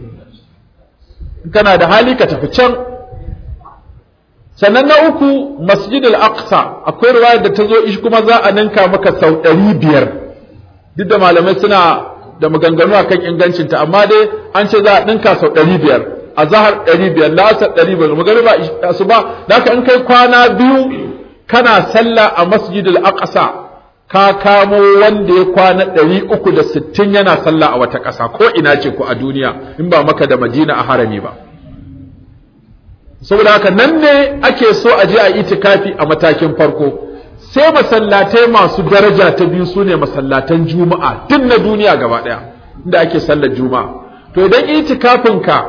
A: kana da hali ka tafi can sannan na uku masjidul aqsa akwai riwaya da ta zo ishi kuma za a ninka maka sau ɗari biyar duk da malamai suna da maganganu a kan ingancinta amma dai an ce za a ninka sau ɗari biyar a zahar ɗari biyar lasar ɗari biyar magariba su ba da in kai kwana biyu kana sallah a masjidul aqsa ka kamo wanda ya kwana ɗari uku da sittin yana sallah a wata ƙasa ko ina ce ku a duniya in ba maka da madina a harami ba saboda haka nan ne ake so a je a itikafi a matakin farko sai masallatai masu daraja ta biyu su ne masallatan juma'a duk na duniya gaba ɗaya inda ake sallar juma'a to idan itikafinka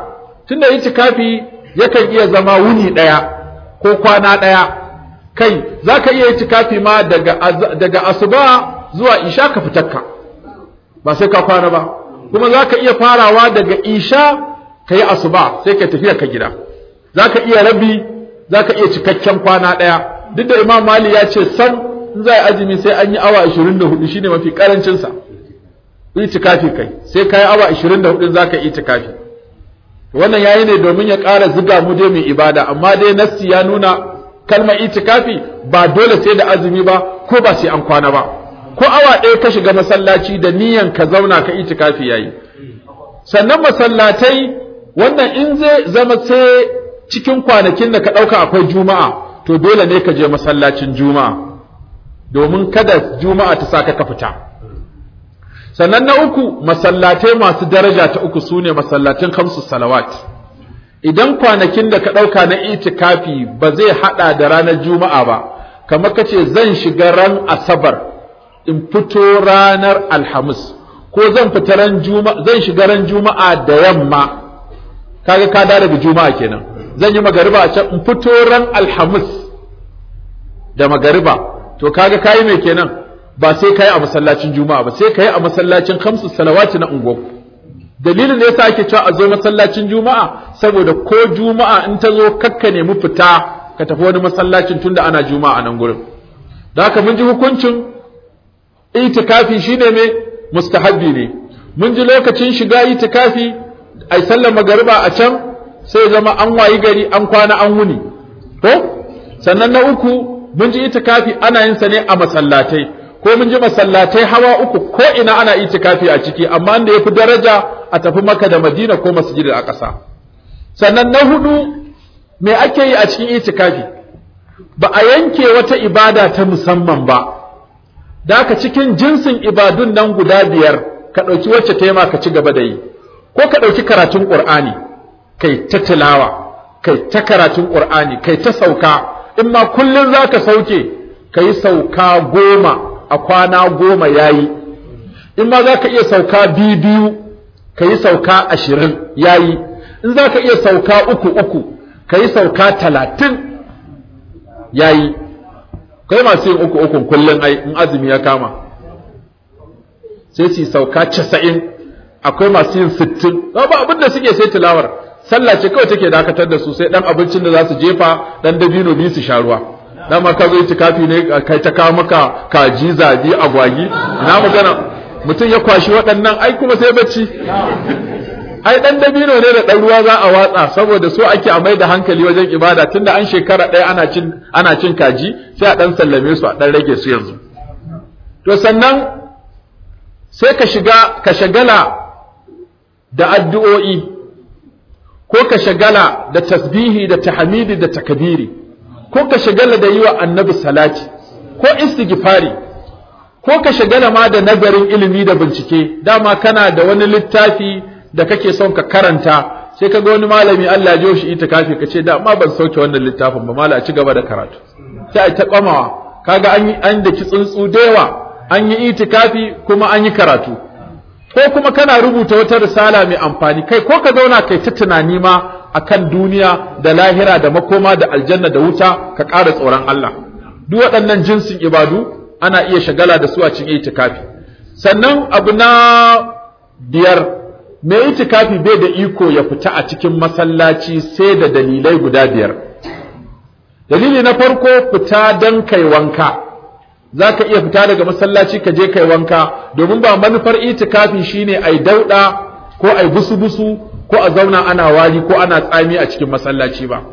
A: tunda itikafi yakan iya zama wuni ɗaya ko kwana ɗaya kai za ka iya itikafi ma daga, daga asuba zuwa isha ka fitakka ba sai ka kwana ba kuma za ka iya farawa daga isha ka yi asuba sai ka tafiya ka gida za ka iya rabi za ka iya cikakken kwana ɗaya duk da imam mali ya ce san in za a azumi sai an yi awa 24 shine mafi karancinsa itikafi kai sai ka yi awa 24 za ka itikafi wannan yayi ne domin ya ƙara ziga mu dai mai ibada amma dai nassi ya nuna kalmar itikafi ba dole sai da azumi ba ko ba sai an kwana ba ko awa ɗaya ka shiga masallaci da niyan ka zauna ka itikafi yayi sannan masallatai wannan in zai zama sai cikin kwanakin da ka ɗauka akwai juma'a to dole ne ka je masallacin juma'a domin kada juma'a ta sa ka fita sannan na uku masallatai masu daraja ta uku sune masallatin khamsu salawat idan kwanakin da ka ɗauka na itikafi ba zai haɗa da ranar juma'a ba kamar ka ce zan shiga ran asabar in fito ranar alhamis ko zan fita ran juma'a zan shiga ran juma'a da yamma kaga ka da daga juma'a kenan zan yi magariba a can in fito ran alhamis da magariba to kaga kayi mai kenan ba sai kayi a masallacin juma'a ba sai kayi a masallacin khamsu salawati na unguwa dalilin da yasa ake cewa a zo masallacin juma'a saboda ko juma'a in ta zo kakka nemi fita ka tafi wani masallacin tunda ana juma'a nan gurin da haka mun ji hukuncin itikafi shine me mustahabbi ne mun ji lokacin shiga itikafi ai sallar magariba a can sai zama an wayi gari an kwana an wuni ko sannan na uku mun ji itikafi ana yin sa ne a masallatai ko mun ji masallatai hawa uku ko ina ana itikafi a ciki amma da yafi daraja a tafi maka da madina ko masjidil aqsa sannan na hudu me ake yi a cikin itikafi ba a yanke wata ibada ta musamman ba da haka cikin jinsin ibadun nan guda biyar ka ɗauki wacce ta yi ma ka ci gaba da yi ko ka ɗauki karatun ƙur'ani kai ta tilawa kai ta karatun ƙur'ani kai ta sauka in ma kullum za ka sauke ka yi sauka goma a kwana goma ya yi in ma za ka iya sauka biyu biyu ka yi sauka ashirin ya yi in za ka iya sauka uku uku ka yi sauka talatin ya yi kai masu yin uku ukun kullum ai in azumi ya kama sai su sauka casa'in akwai masu yin sittin ba abin da suke sai tilawar sallah ce kawai take dakatar da su sai dan abincin da za su jefa dan dabino biyu su sha ruwa dan ma ka zo itikafi ne kai ta kawo maka kaji zabi agwagi ina magana mutum ya kwashi waɗannan ai kuma sai bacci ai dan dabino ne da dan ruwa za a watsa saboda so ake a mai da hankali wajen ibada tunda an shekara ɗaya ana cin ana cin kaji sai a dan sallame su a dan rage su yanzu to sannan sai ka shiga ka shagala da addu'o'i ko ka shagala da tasbihi da tahmidi da takbiri ko ka shagala da yi wa annabi salati ko istighfari ko ka shagala ma da nazarin ilimi da bincike dama kana da wani littafi da kake son ka karanta sai kaga wani malami Allah ya shi itikafi ka ce da ma ban sauke wannan littafin ba mala a ci gaba da karatu sai a ta kwamawa kaga an yi an da tsuntsu da yawa an yi itikafi kuma an yi karatu ko kuma kana rubuta wata risala mai amfani kai ko ka zauna kai ta tunani ma akan duniya da lahira da makoma da aljanna da wuta ka ƙara tsoron Allah duk waɗannan jinsin ibadu ana iya shagala da su a cikin itikafi sannan abu na biyar mai itikafi bai da iko ya fita a cikin masallaci sai da dalilai guda biyar dalili na farko fita don kai wanka za ka iya fita daga masallaci ka je kai wanka domin ba manufar itikafi shine ai dauɗa ko ai busu-busu ko a zauna ana wari ko ana tsami a cikin masallaci ba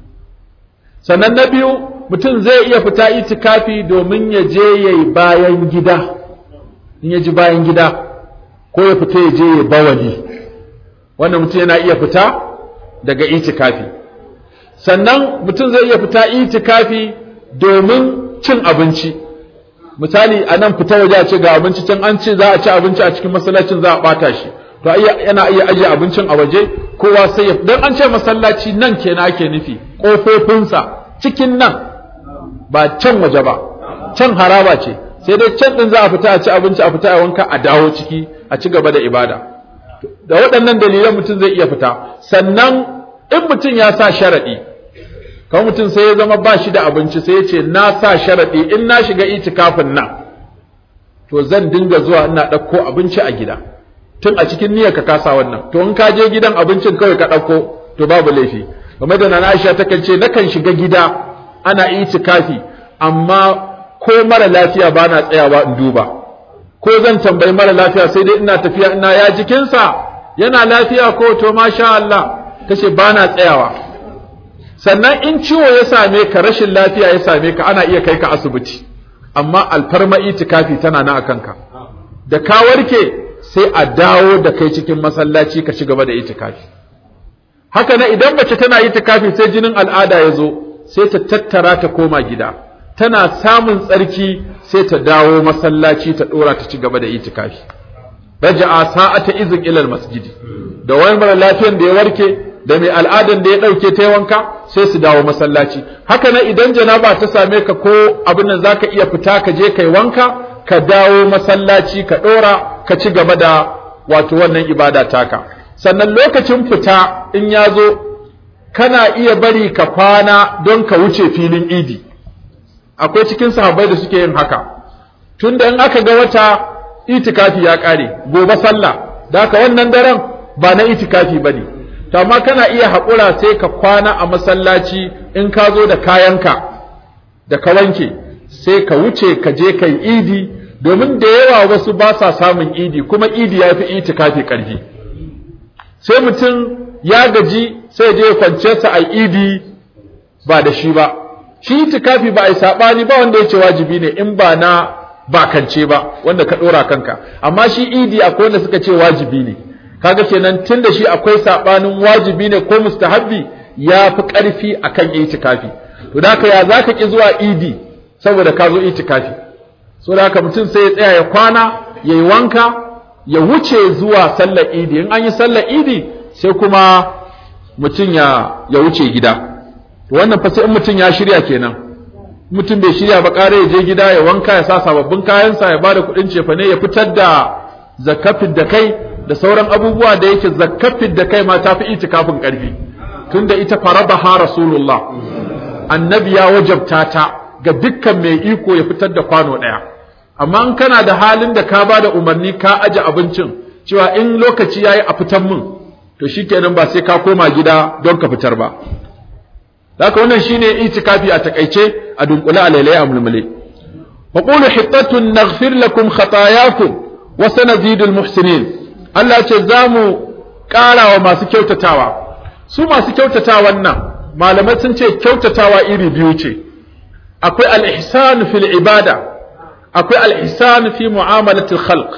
A: sannan na biyu mutum zai iya fita itikafi domin ya je ya yi bayan gida in ya ji bayan gida ko ya fita ya je ya bawali wannan mutum yana iya fita daga itikafi sannan mutum zai iya fita itikafi domin cin abinci misali a nan fita waje a ce ga abinci can an ce za a ci abinci a cikin masallacin za a bata shi to yana iya ajiye abincin a waje kowa sai ya dan an ce masallaci nan kenan ake nufi kofofinsa cikin nan ba can waje ba can haraba ce sai dai can din za a fita a ci abinci a fita a wanka a dawo ciki a ci gaba da ibada da waɗannan dalilan mutum zai iya fita sannan in mutum ya sa sharaɗi kawai mutum sai ya zama ba shi da abinci sai ya ce na sa sharaɗi in na shiga itikafin nan to zan dinga zuwa ina ɗauko abinci a gida tun a cikin niyyar ka kasa wannan to in ka je gidan abincin kawai ka ɗauko to babu laifi kamar da nana Aisha takan ce nakan shiga gida ana itikafi amma ko mara lafiya ba na tsayawa in duba ko zan tambayi mara lafiya sai dai ina tafiya ina ya jikinsa yana lafiya ko to masha Allah tace ba na tsayawa sannan in ciwo ya same ka rashin lafiya ya same ka ana iya kai ka asibiti amma alfarma itikafi tana nan akan ka da ka warke sai a dawo da kai cikin masallaci ka ci gaba da itikafi haka nan idan mace tana itikafi sai jinin al'ada ya zo sai ta tattara ta koma gida tana samun tsarki sai ta dawo masallaci ta dora ta ci gaba da itikafi raja'a sa'ata izin ilal masjidi da wani mara lafiyan da ya warke da mai al'adan da ya dauke ta wanka sai su dawo masallaci haka nan idan janaba ta same ka ko abin nan zaka iya fita ka je kai wanka ka dawo masallaci ka dora ka ci gaba da wato wannan ibada taka sannan lokacin fita in ya zo kana iya bari ka kwana don ka wuce filin idi akwai cikin sahabbai da suke yin haka tunda in aka ga wata itikafi ya kare gobe sallah da haka wannan daren ba na itikafi bane to amma kana iya haƙura sai ka kwana a masallaci in ka zo da kayanka da ka wanke sai ka wuce ka je kai idi domin da yawa wasu ba sa samun idi kuma idi ya fi itikafi ƙarfi sai mutum ya gaji sai je kwance sa a idi ba da shi ba shi itikafi ba a yi saɓani ba wanda ya ce wajibi ne in ba na bakance ba wanda ka ɗora kanka amma shi idi akwai wanda suka ce wajibi ne kaga kenan tun da shi akwai saɓanin wajibi ne ko mustahabbi ya fi ƙarfi akan itikafi to da ya za ka ƙi zuwa idi saboda ka zo itikafi so da haka mutum sai ya tsaya ya kwana ya yi wanka ya wuce zuwa sallar idi in an yi sallar idi sai kuma mutum ya ya wuce gida wannan fa sai in mutum ya shirya kenan mutum bai shirya ba ƙara ya je gida ya wanka ya sa sababbin kayansa ya bada kuɗin cefane ya fitar da zakafin da kai da sauran abubuwa da yake zakafin da kai ma ta fi itikafin ƙarfi tunda ita farabaha rasulullah annabi ya wajabta ta ga dukkan mai iko ya fitar da kwano ɗaya amma in kana da halin da ka ba da umarni ka aje abincin cewa in lokaci yayi a fitar min to shikenan ba sai ka koma gida don ka fitar ba haka wannan shine itikafi a takaice a dunkule a lailai a mulmule wa qulu hittatun naghfir lakum khatayakum wa sanazidul muhsinin Allah ce zamu ƙara wa masu kyautatawa su masu kyautatawan nan malamai sun ce kyautatawa iri biyu ce akwai al-ihsan fil ibada akwai al-ihsan fi mu'amalatil khalq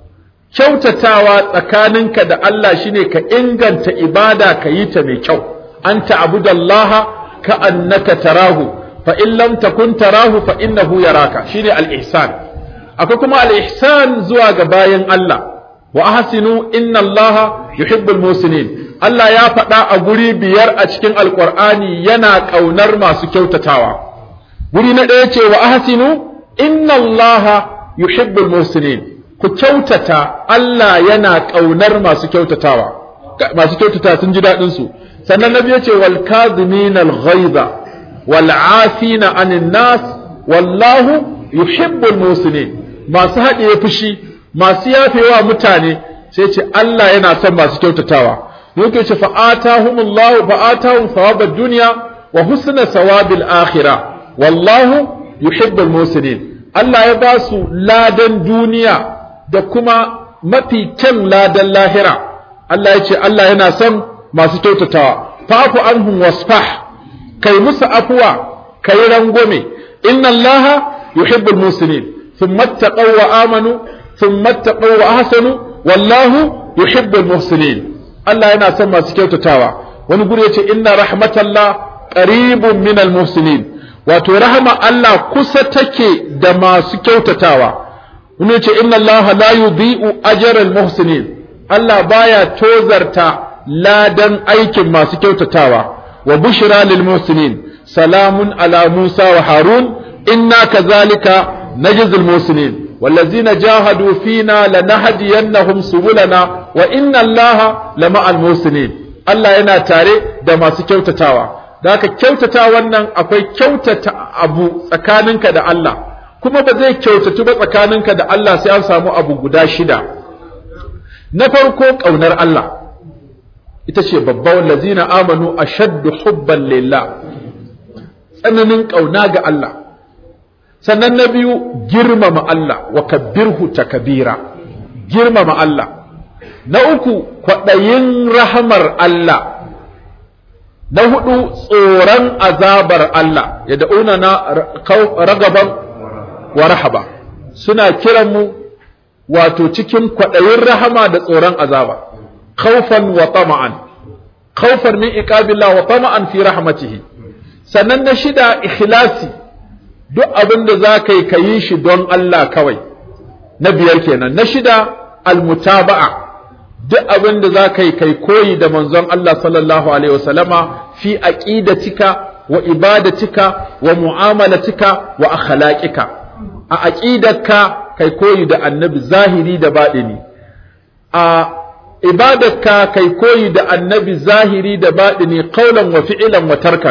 A: kyautatawa tsakaninka da Allah shine ka inganta ibada ka yi ta mai kyau an ta'budallaha ka annaka tarahu fa in lam takun tarahu fa innahu yaraka shine al-ihsan akwai kuma al-ihsan zuwa ga bayan Allah wa ahsinu inna Allaha yuhibbul musinin Allah ya faɗa a guri biyar a cikin alqur'ani yana ƙaunar masu kyautatawa guri na ɗaya ce wa ahsinu inna Allaha yuhibbul musinin ku kyautata Allah yana ƙaunar masu kyautatawa masu kyautata sun ji daɗin su sannan nabi yace wal kadhimin al ghaiza wal afina anin nas wallahu yuhibbul musinin masu haɗiye fushi masu yafewa mutane sai ce Allah yana son masu kyautatawa yake ce fa'atahumullahu fa'atahum thawabad dunya wa husna sawabil akhirah wallahu yuhibbul musinin Allah ya ba su ladan duniya da kuma mafi kyan ladan lahira Allah ya ce Allah yana son masu kyautatawa fa'fu anhum wasfah kai musu afuwa kai rangwame inna Allah yuhibbul musinin thumma taqaw wa amanu thumma taqaw wa ahsanu wallahu yuhibbul muhsinin Allah yana son masu kyautatawa wani guri yace inna rahmatallah qaribun minal muhsinin wato rahama Allah kusa take da masu kyautatawa wani yace inna Allah la yudhi'u ajral muhsinin Allah baya tozarta ladan aikin masu kyautatawa wa bushra lil muhsinin salamun ala Musa wa Harun inna kazalika najzil muhsinin والذين جاهدوا فينا لنهدينهم سبلنا wa inna allaha lama'al musinin Allah yana tare da masu kyautatawa da haka kyautata wannan akwai kyautata abu tsakaninka da Allah kuma ba zai kyautatu ba tsakaninka da Allah sai an samu abu guda shida na farko ƙaunar Allah ita ce babban lazina amanu ashaddu hubban lillah tsananin ƙauna ga Allah sannan na biyu girmama Allah wa kabbirhu takabira girmama Allah na uku kwaɗayin rahamar Allah na hudu tsoron azabar Allah ya da'una na ragaban wa rahaba suna kiran mu wato cikin kwaɗayin rahama da tsoron azaba khawfan wa tama'an khawfan min iqabillah wa tama'an fi rahmatihi sannan na shida ikhlasi duk abin da za ka yi ka yi shi don Allah kawai na biyar kenan na shida almutaba'a duk abin da za ka yi kai koyi da manzon Allah sallallahu alaihi wasallama fi aqidatika wa ibadatika wa mu'amalatika wa akhlaqika a aqidarka kai koyi da annabi zahiri da baɗini a ibadarka kai koyi da annabi zahiri da baɗini qaulan wa fi'lan wa tarkan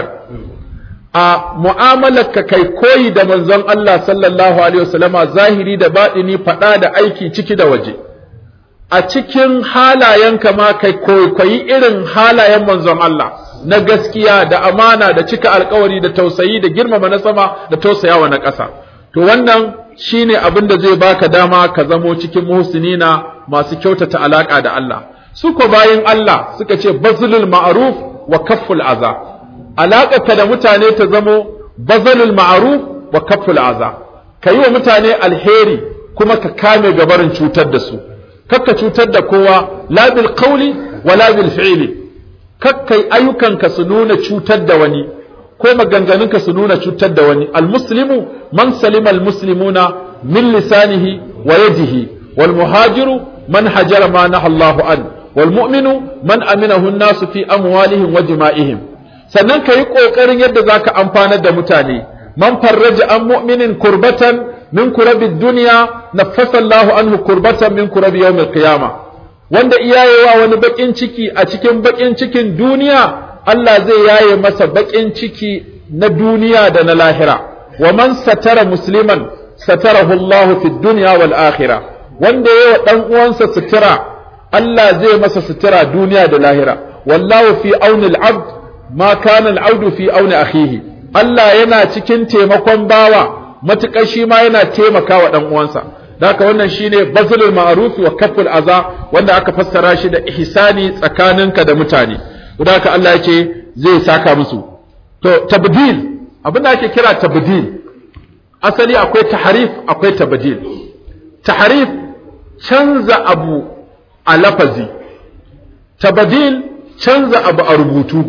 A: a mu'amalarka kai koyi da manzon Allah sallallahu alaihi wasallama zahiri da baɗini faɗa da aiki ciki da waje a cikin halayenka ma kai koyi irin halayen manzon Allah na gaskiya da amana da cika alkawari da tausayi da girmama na sama da tausayawa na ƙasa to wannan shine abin da zai baka dama ka zamo cikin muhsinina masu kyautata alaka da Allah su ko bayin Allah suka ce bazlul ma'ruf wa kafful aza alaƙarka da mutane ta zamo bazalul ma'ruf wa kafful aza ka yi wa mutane alheri kuma ka kame gabarin cutar da su kakka cutar da kowa la bil qawli wa la bil fi'li kakkai ayyukanka su nuna cutar da wani ko maganganunka su nuna cutar da wani almuslimu man salima almuslimuna min lisanihi wa yadihi wal muhajiru man hajara ma nahallahu an wal mu'minu man aminahu an-nasu fi amwalihim wa jima'ihim sannan ka yi ƙoƙarin yadda za ka amfanar da mutane man farraja an mu'minin kurbatan min kurabi duniya na fasallahu anhu kurbatan min kurabi yawmil qiyama wanda iyayewa wani baƙin ciki a cikin baƙin cikin duniya Allah zai yaye masa baƙin ciki na duniya da na lahira wa man satara musliman satarahu Allah fi dunya wal akhirah wanda yayi wa dan uwansa sutura Allah zai masa sutura duniya da lahira wallahu fi aunil abd ma kana al'audu fi auni akhihi Allah yana cikin taimakon bawa matukar shi ma yana taimakawa dan uwansa haka wannan shine bazlul ma'ruf wa kaful aza wanda aka fassara shi da ihsani tsakaninka da mutane haka Allah yake zai saka musu to tabdil abin da ake kira tabdil asali akwai taharif akwai tabdil taharif canza abu a lafazi tabdil canza abu a rubutu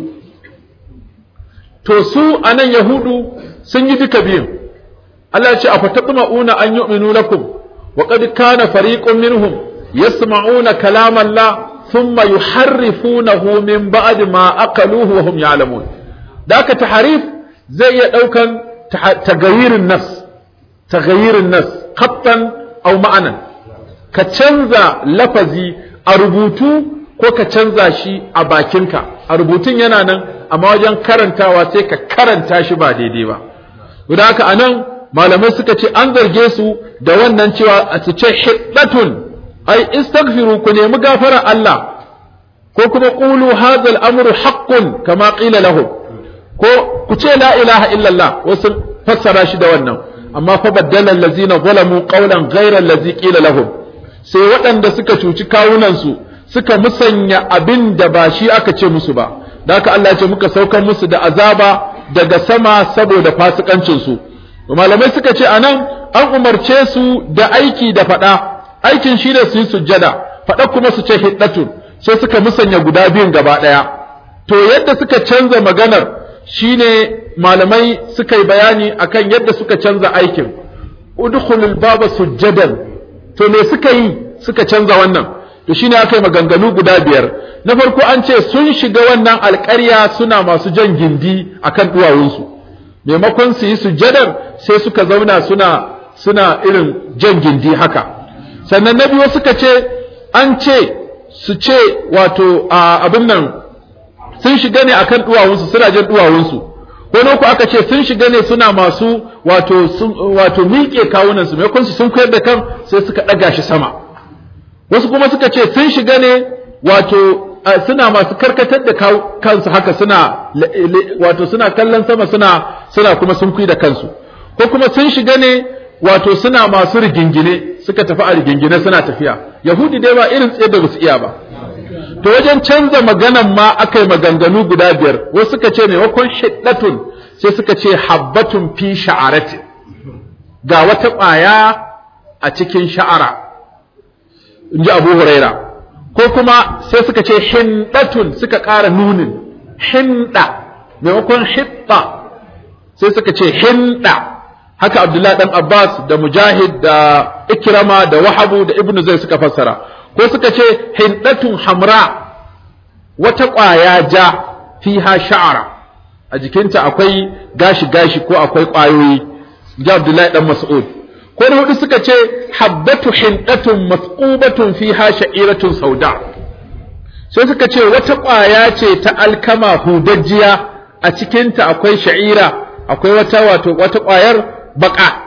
A: to su anan yahudu sun yi duka biyun Allah ya ce afatatma'una an yu'minu lakum wa qad kana fariqun minhum yasma'una kalama Allah thumma yuharrifunahu min ba'di ma aqaluhu wa hum ya'lamun daka taharif zai iya daukan tagayirin nas tagayirin nas khattan aw ma'anan ka canza lafazi a rubutu ko ka canza shi a bakinka a rubutun yana nan amma wajen karantawa sai ka karanta shi ba daidai ba guda haka anan malamai suka ce an zarge su da wannan cewa a su ce hiddatun ai istaghfiru ku nemi gafara Allah ko kuma qulu hadha al-amru haqqun kama qila lahu ko ku ce la ilaha illallah wasu fassara shi da wannan amma fa baddala allazina zalamu qawlan ghayra allazi qila lahum sai waɗanda suka cuci kawunan su suka musanya abin da ba shi aka ce musu ba da haka Allah ce muka saukar musu da azaba daga sama saboda fasikancinsu malamai suka ce anan an umarce su da aiki da faɗa aikin shi da su yi sujjada faɗa kuma su ce hiddatun sai suka musanya guda biyun gaba ɗaya to yadda suka canza maganar shine malamai suka yi bayani akan yadda suka canza aikin udkhulul baba sujjadan to me suka yi suka canza wannan to shine aka yi maganganu guda biyar na farko an ce sun shiga wannan alƙarya suna masu jan gindi akan duwawunsu maimakon su yi sujjadar sai suka zauna suna suna irin jan gindi haka sannan na biyu suka ce an ce su ce wato abin nan sun shiga ne akan duwawunsu suna jin duwawunsu wani uku aka ce sun shiga ne suna masu wato wato miƙe kawunansu maimakon su sun koyar da kan sai suka ɗaga shi sama wasu kuma suka ce sun shiga ne wato suna masu karkatar da kansu haka suna wato suna kallon sama suna suna kuma sun da kansu ko kuma sun shiga ne wato suna masu rigingine suka tafi a rigingine suna tafiya yahudi dai ba irin tsaye da basu iya ba to wajen canza maganan ma aka yi maganganu guda biyar wasu suka ce maimakon shiddatun sai suka ce habbatun fi sha'aratin ga wata ƙwaya a cikin sha'ara in ji abu huraira ko kuma sai suka ce hindatun suka ƙara nunin hinda maimakon hitta sai suka ce hinda haka abdullahi dan abbas da mujahid da ikrama da wahabu da ibnu zai suka fassara ko suka ce hindatun hamra wata ƙwaya ja fiha sha'ara a jikinta akwai gashi gashi ko akwai ƙwayoyi ji abdullahi dan mas'ud ko na hudu suka ce habbatu hindatun masqubatun fiha sha'iratun sauda sai suka ce wata ƙwaya ce ta alkama hudajjiya a cikinta akwai sha'ira akwai wata wato wata ƙwayar baka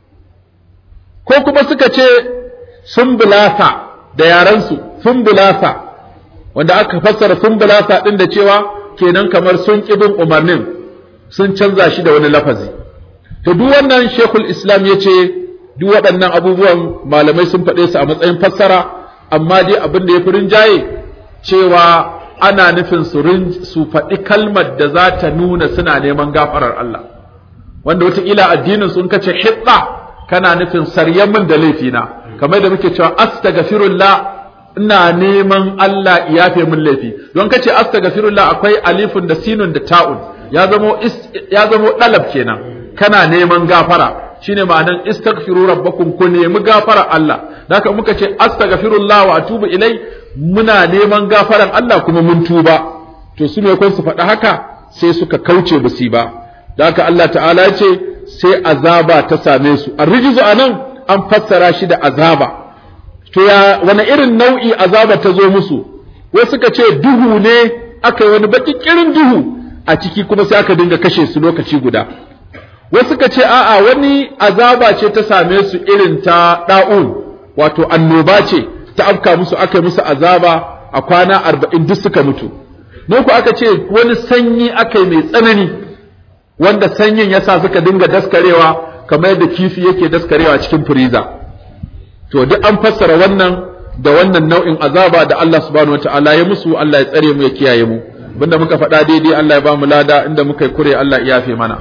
A: ko kuma suka ce sumbulasa da yarensu sumbulasa wanda aka fassara sumbulasa din da cewa kenan kamar sun ƙi bin umarnin sun canza shi da wani lafazi to duk wannan shekul islam ya ce duk waɗannan abubuwan malamai sun faɗe su a matsayin fassara amma dai abin da ya fi rinjaye cewa ana nufin su faɗi kalmar da za ta nuna suna neman gafarar Allah wanda wataƙila addinin sun kace hitsa kana nufin saryan min da laifina kamar da muke cewa astaghfirullah ina neman Allah ya yafe min laifi don kace astaghfirullah akwai alifun da sinun da ta'un ya zamo ya zamo dalab kenan kana neman gafara shine ma'anan istaghfiru rabbakum ku nemi gafara Allah da haka muka ce astaghfirullah wa atubu ilai muna neman gafaran Allah kuma mun tuba to su ne su faɗa haka sai suka kauce basi ba da haka Allah ta'ala ce sai azaba ta same su arrijizu anan an fassara shi da azaba to ya wani irin nau'i azaba ta zo musu wai suka ce duhu ne aka yi wani baki kirin duhu a ciki kuma sai aka dinga kashe su lokaci guda wasu suka ce a'a wani azaba ce ta same su irin ta da'un wato annoba ce ta afka musu aka yi musu azaba a kwana arba'in duk suka mutu ku aka ce wani sanyi aka yi mai tsanani wanda sanyin ya sa suka dinga daskarewa kamar yadda kifi yake daskarewa cikin firiza to duk an fassara wannan da wannan nau'in azaba da Allah subhanahu wataala ya musu Allah ya tsare mu ya kiyaye mu abinda muka faɗa daidai Allah ya ba mu lada inda muka yi kure Allah ya yafe mana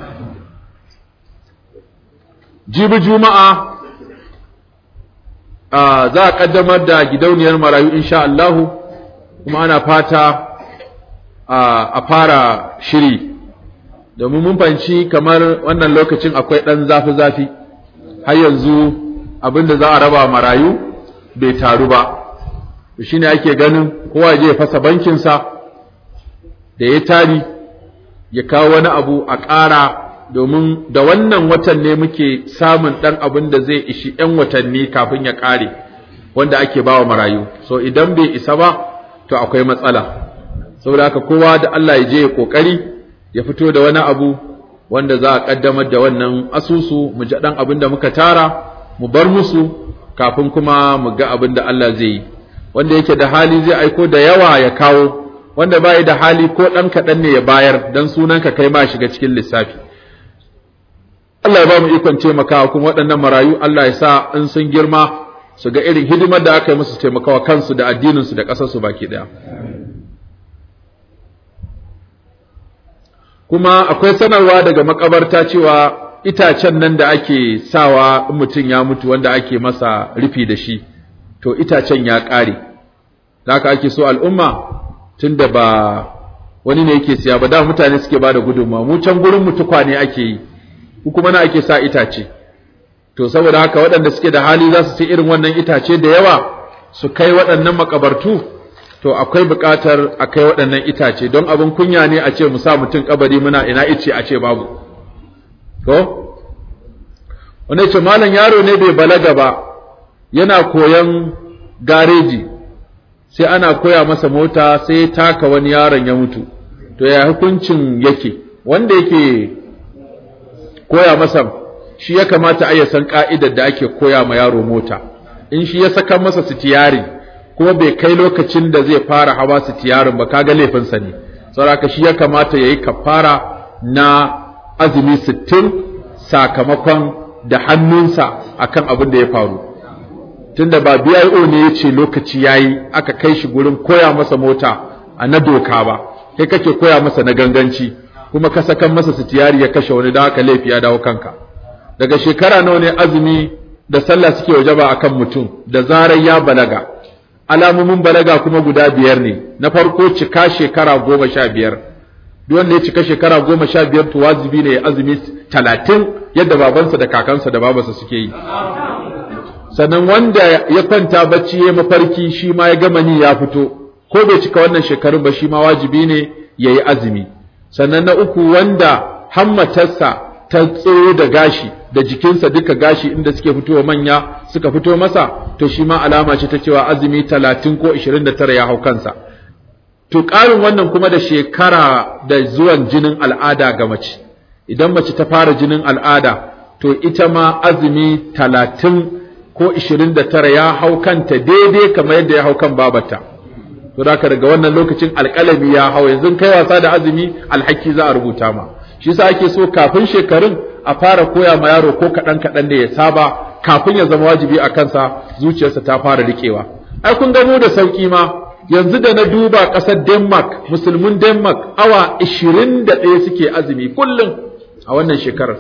A: jibi juma'a za a kaddamar da gidauniyar marayu insha Allah kuma ana fata a fara shiri domin mun fahimci kamar wannan lokacin akwai ɗan zafi-zafi har yanzu abin da za a raba marayu bai taru ba shi ne ake ganin kowa je ya fasa bankinsa da ya tari ya kawo wani abu a ƙara domin da wannan watan ne muke samun ɗan abin da zai ishi ‘yan watanni kafin ya ƙare wanda ake ba wa marayu so idan bai isa ba to akwai matsala saboda haka kowa da Allah ya je ya ƙoƙari ya fito da wani abu wanda za a ƙaddamar da wannan asusu mu ji ɗan abin da muka tara mu bar musu kafin kuma mu ga abin da Allah zai yi wanda yake da hali zai aiko da yawa ya kawo wanda bai da hali ko ɗan kaɗan ne ya bayar don sunanka kai ma shiga cikin lissafi Allah ya ba mu ikon taimakawa kuma waɗannan marayu Allah ya sa in sun girma su ga irin hidimar da aka yi musu taimakawa kansu da addininsu da ƙasarsu baki ɗaya. Kuma akwai sanarwa daga makabarta cewa itacen nan da ake sawa in mutum ya mutu wanda ake masa rufi da shi, to itacen ya ƙare. Da haka ake so al'umma tun da ba wani ne yake siya ba da mutane suke ba da gudunmawa mu can gurin mu tukwane ake yi. kuma na ake sa itace to saboda haka waɗanda suke da hali za su ci irin wannan itace da yawa su kai waɗannan makabartu to akwai buƙatar a kai waɗannan itace don abin kunya ne a ce mu sa mutum kabari muna ina ice a ce babu ko wani ce malam yaro ne bai balaga ba yana koyan gareji sai ana koya masa mota sai ya taka wani yaron ya mutu to ya hukuncin yake wanda yake koya masa shi ya kamata a san ka'idar da ake koya ma yaro mota in shi ya saka masa sitiyari kuma bai kai lokacin da zai fara hawa sitiyarin ba kaga laifinsa ne saboda shi ya kamata yayi kafara na azumi sittin sakamakon da hannunsa akan abin da ya faru tunda ba BIO ne ya ce lokaci yayi aka kai shi gurin koya masa mota a na doka ba kai kake koya masa na ganganci kuma ka sakan masa sitiyari ya kashe wani da haka laifi ya dawo kanka daga shekara nawa ne azumi da sallah suke wajaba akan mutum da zarar ya balaga alamomin balaga kuma guda biyar ne na farko cika shekara goma sha biyar duk wanda ya cika shekara goma sha biyar to wajibi ne ya azumi talatin yadda babansa da kakansa da babansa suke yi sannan wanda ya kwanta bacci ya mafarki shi ma ya gama ni ya fito ko bai cika wannan shekarun ba shi ma wajibi ne ya yi azumi sannan na uku wanda hammatarsa ta tsoro da gashi da jikinsa duka gashi inda suke fitowa manya suka fito masa to shi ma alama ce ta cewa azumi talatin ko ishirin da tara ya hau kansa to ƙarin wannan kuma da shekara da zuwan jinin al'ada ga mace idan mace ta fara jinin al'ada to ita ma azumi talatin ko ishirin da tara ya hau kanta daidai kamar yadda ya hau kan babata to da daga wannan lokacin alƙalami ya hau yanzu kai wasa da azumi alhaki za a rubuta ma shi sa ake so kafin shekarun a fara koya ma yaro ko kaɗan kaɗan da ya saba kafin ya zama wajibi a kansa zuciyarsa ta fara riƙewa ai kun gano da sauƙi ma yanzu da na duba ƙasar denmark musulmin denmark awa ishirin da ɗaya suke azumi kullum a wannan shekarar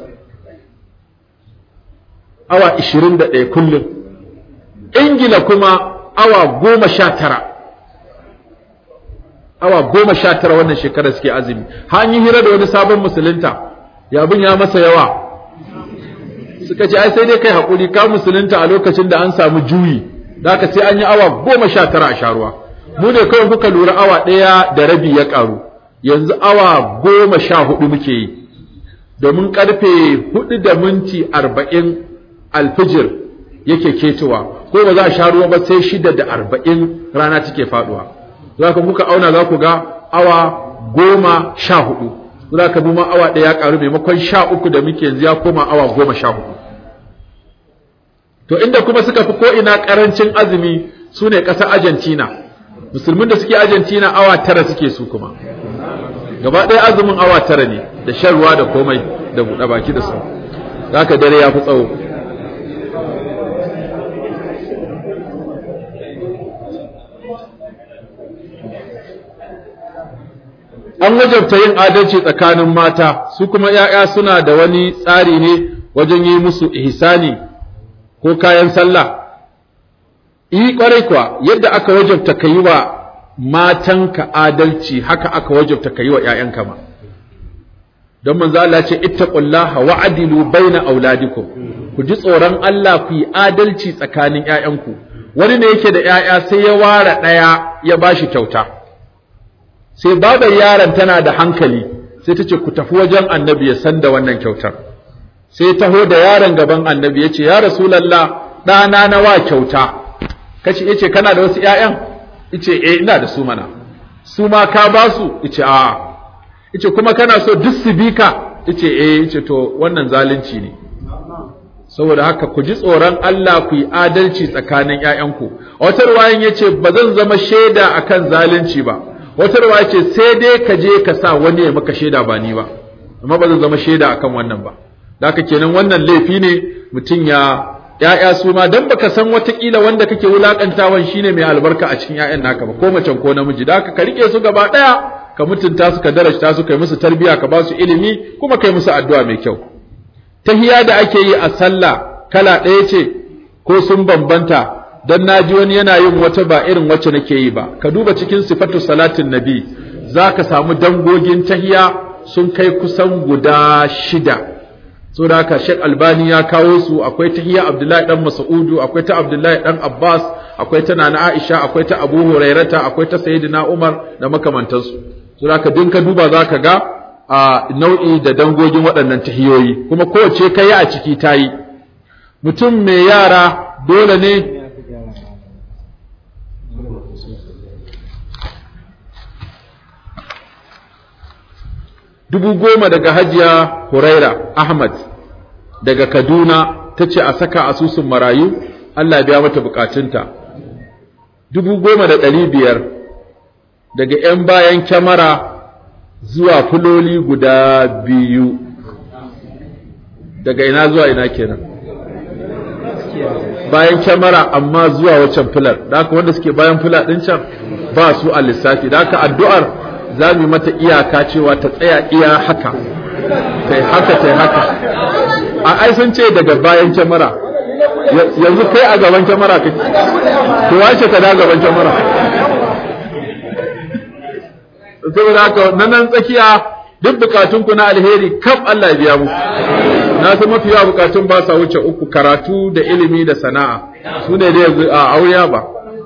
A: awa ishirin da ɗaya kullum ingila kuma awa goma sha tara awa goma sha tara wannan shekarar suke azumi har yi hira da wani sabon musulunta yabin ya masa yawa suka ce ai sai dai kai haƙuri ka musulunta a lokacin da an samu juyi da aka sai an yi awa goma sha tara a sharuwa mu ne kawai kuka lura awa ɗaya da rabi ya ƙaru yanzu awa goma sha hudu muke yi domin ƙarfe hudu da minti arba'in alfijir yake ketowa ko ba za a sha ruwa ba sai shida da arba'in rana take faɗuwa za ka kuka auna za ku ga awa goma sha hudu za ka bi ma awa ɗaya ya ƙaru maimakon sha uku da muke yanzu ya koma awa goma sha hudu to inda kuma suka fi ko'ina ƙarancin azumi su ne ƙasar argentina musulmin da suke argentina awa tara suke su kuma gaba ɗaya azumin awa tara ne da shan ruwa da komai da buɗe baki da su za ka dare ya fi tsawo an wajabta yin adalci tsakanin mata su kuma ‘ya'ya suna da wani tsari ne wajen yi musu ihsani ko kayan sallah yi kwarai kuwa yadda aka wajabta ka yi wa matanka adalci haka aka wajabta ka yi wa ‘ya'yanka ma don manzo Allah ce ittaqullaha wa adilu baina auladikum ku ji tsoron Allah ku yi adalci tsakanin ‘ya'yanku wani ne yake da ‘ya'ya sai ya ware ɗaya ya bashi kyauta sai babar yaron tana da hankali sai ta ce ku tafi wajen annabi ya san da wannan kyautar sai taho da yaron gaban annabi ya ce ya rasulallah ɗana na wa kyauta kace ya ce kana da wasu ‘ya'yan ice eh ina da su mana su ma ka ba su ice a'a ice kuma kana so duk su bi ka ice eh ice to wannan zalunci ne saboda haka ku ji tsoron Allah ku yi adalci tsakanin ‘ya'yanku a wata ruwayan ya ce ba zan zama shaida akan zalunci ba wata ruwa ce sai dai ka je ka sa wani ya maka shaida ba ni ba amma ba zan zama shaida akan wannan ba da haka kenan wannan laifi ne mutum ya ya'ya su ma dan baka san watakila wanda kake wulakantawan shine mai albarka a cikin ƴaƴan naka ba ko macen ko namiji da haka ka rike su gaba daya ka mutunta su ka darajta su kai musu tarbiya ka ba su ilimi kuma kai musu addu'a mai kyau tahiya da ake yi a sallah kala ɗaya ce ko sun bambanta dan naji wani yana yin wata ba irin wacce nake yi ba ka duba cikin sifatu salatin nabi zaka samu dangogin tahiya sun kai kusan guda shida saboda haka Sheikh Albani ya kawo su akwai tahiya Abdullahi dan Mas'udu akwai ta Abdullahi dan Abbas akwai ta Nana Aisha akwai ta Abu Hurairata akwai ta Sayyidina Umar da makamantansu saboda haka din ka duba zaka ga a nau'i da dangogin waɗannan tahiyoyi kuma kowace kai a ciki tayi mutum mai yara dole ne dubu goma daga hajiya huraira ahmad daga kaduna ta ce a saka asusun marayu allah ya biya mata bukatunta dubu goma da ɗari biyar daga 'yan bayan kyamara zuwa fuloli guda biyu daga ina zuwa ina kenan bayan kyamara amma zuwa waccan filar da haka wanda suke bayan fila ɗin can ba su a lissafi da haka addu'ar za mu yi mata iyaka cewa ta tsaya iya haka ta yi haka ta yi haka a ai sun ce daga bayan kyamara yanzu kai a gaban kyamara kake to wace ka da gaban kyamara saboda haka na nan tsakiya duk bukatun ku na alheri kaf Allah ya biya mu na san mafi yawa bukatun ba sa wuce uku karatu da ilimi da sana'a su ne dai yanzu a aure ba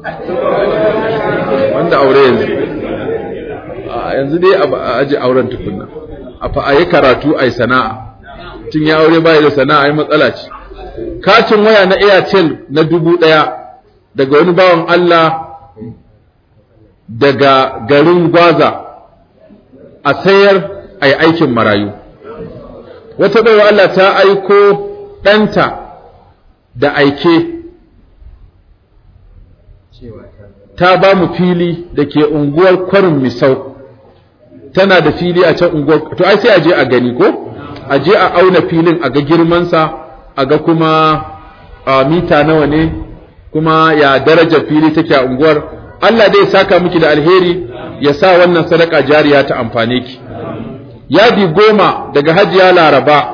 A: wanda aure yanzu yanzu dai a aji auren tukunna a fa ayi karatu ayi sana'a tun ya aure bai da sana'a ai matsala ce katin waya na Airtel na dubu ɗaya daga wani bawan Allah daga garin Gwaza a sayar a aikin marayu wata baiwa Allah ta aiko ɗanta da aike ta ba mu fili da ke unguwar kwarin misau tana da fili a can unguwar to ai sai a je a gani ko a je a auna filin a ga girmansa a ga kuma mita nawa ne kuma ya darajar fili take a unguwar Allah dai saka miki da alheri ya sa wannan sadaka jariya ta amfane ki yadi goma daga hajiya laraba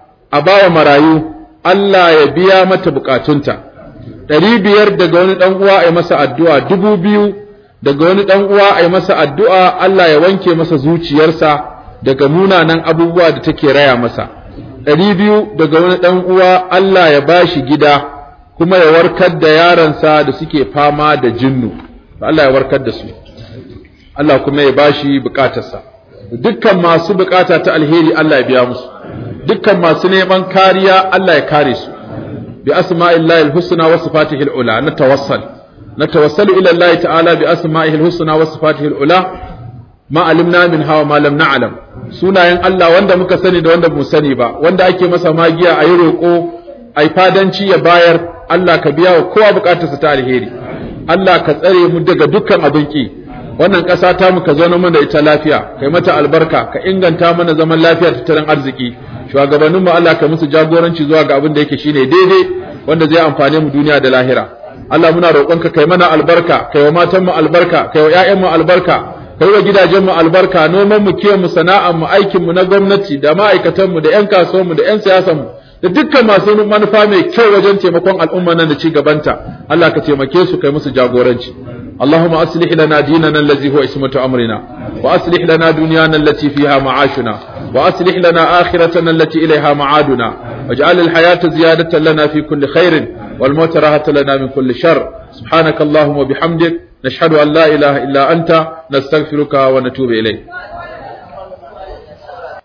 A: a bawa marayu Allah ya biya mata bukatunta ɗari biyar daga wani ɗan uwa a yi masa addu'a dubu biyu daga wani ɗan uwa a yi masa addu'a Allah ya wanke masa zuciyarsa daga munanan abubuwa da take raya masa ɗari biyu daga wani ɗan uwa Allah ya bashi gida kuma ya warkar da yaransa da suke fama da jinnu Allah ya warkar da su Allah kuma ya bashi bukatarsa dukkan masu bukata ta alheri Allah ya biya musu dukkan masu neman kariya Allah ya kare su bi asma'illahi alhusna wa sifatihi alula natawassal natawassalu ila Allah ta'ala bi asma'ihi alhusna wa sifatihi alula ma alimna min hawa ma lam na'lam sunayen Allah wanda muka sani da wanda mu sani ba wanda ake masa magiya ayi roko ai fadanci ya bayar Allah ka biya wa kowa bukatarsa ta alheri Allah ka tsare mu daga dukkan abin ki wannan ƙasa ta mu ka zauna mana da ita lafiya kai mata albarka ka inganta mana zaman lafiya tattalin arziki shugabannin mu Allah ka musu jagoranci zuwa ga abin da yake shine daidai wanda zai amfane mu duniya da lahira Allah muna roƙonka kai mana albarka kai wa matan mu albarka kai wa ƴaƴan mu albarka kai wa gidajen mu albarka noman mu kiyon mu sana'an mu aikin mu na gwamnati da ma'aikatan mu da ƴan kasuwan mu da ƴan siyasan mu da dukkan masu manufa mai kyau wajen taimakon al'umma nan da ci gabanta Allah ka taimake su kai musu jagoranci اللهم أصلح لنا ديننا الذي هو اسمة أمرنا وأصلح لنا دنيانا التي فيها معاشنا وأصلح لنا آخرتنا التي إليها معادنا واجعل الحياة زيادة لنا في كل خير والموت راحة لنا من كل شر سبحانك اللهم وبحمدك نشهد أن لا إله إلا أنت نستغفرك ونتوب إليك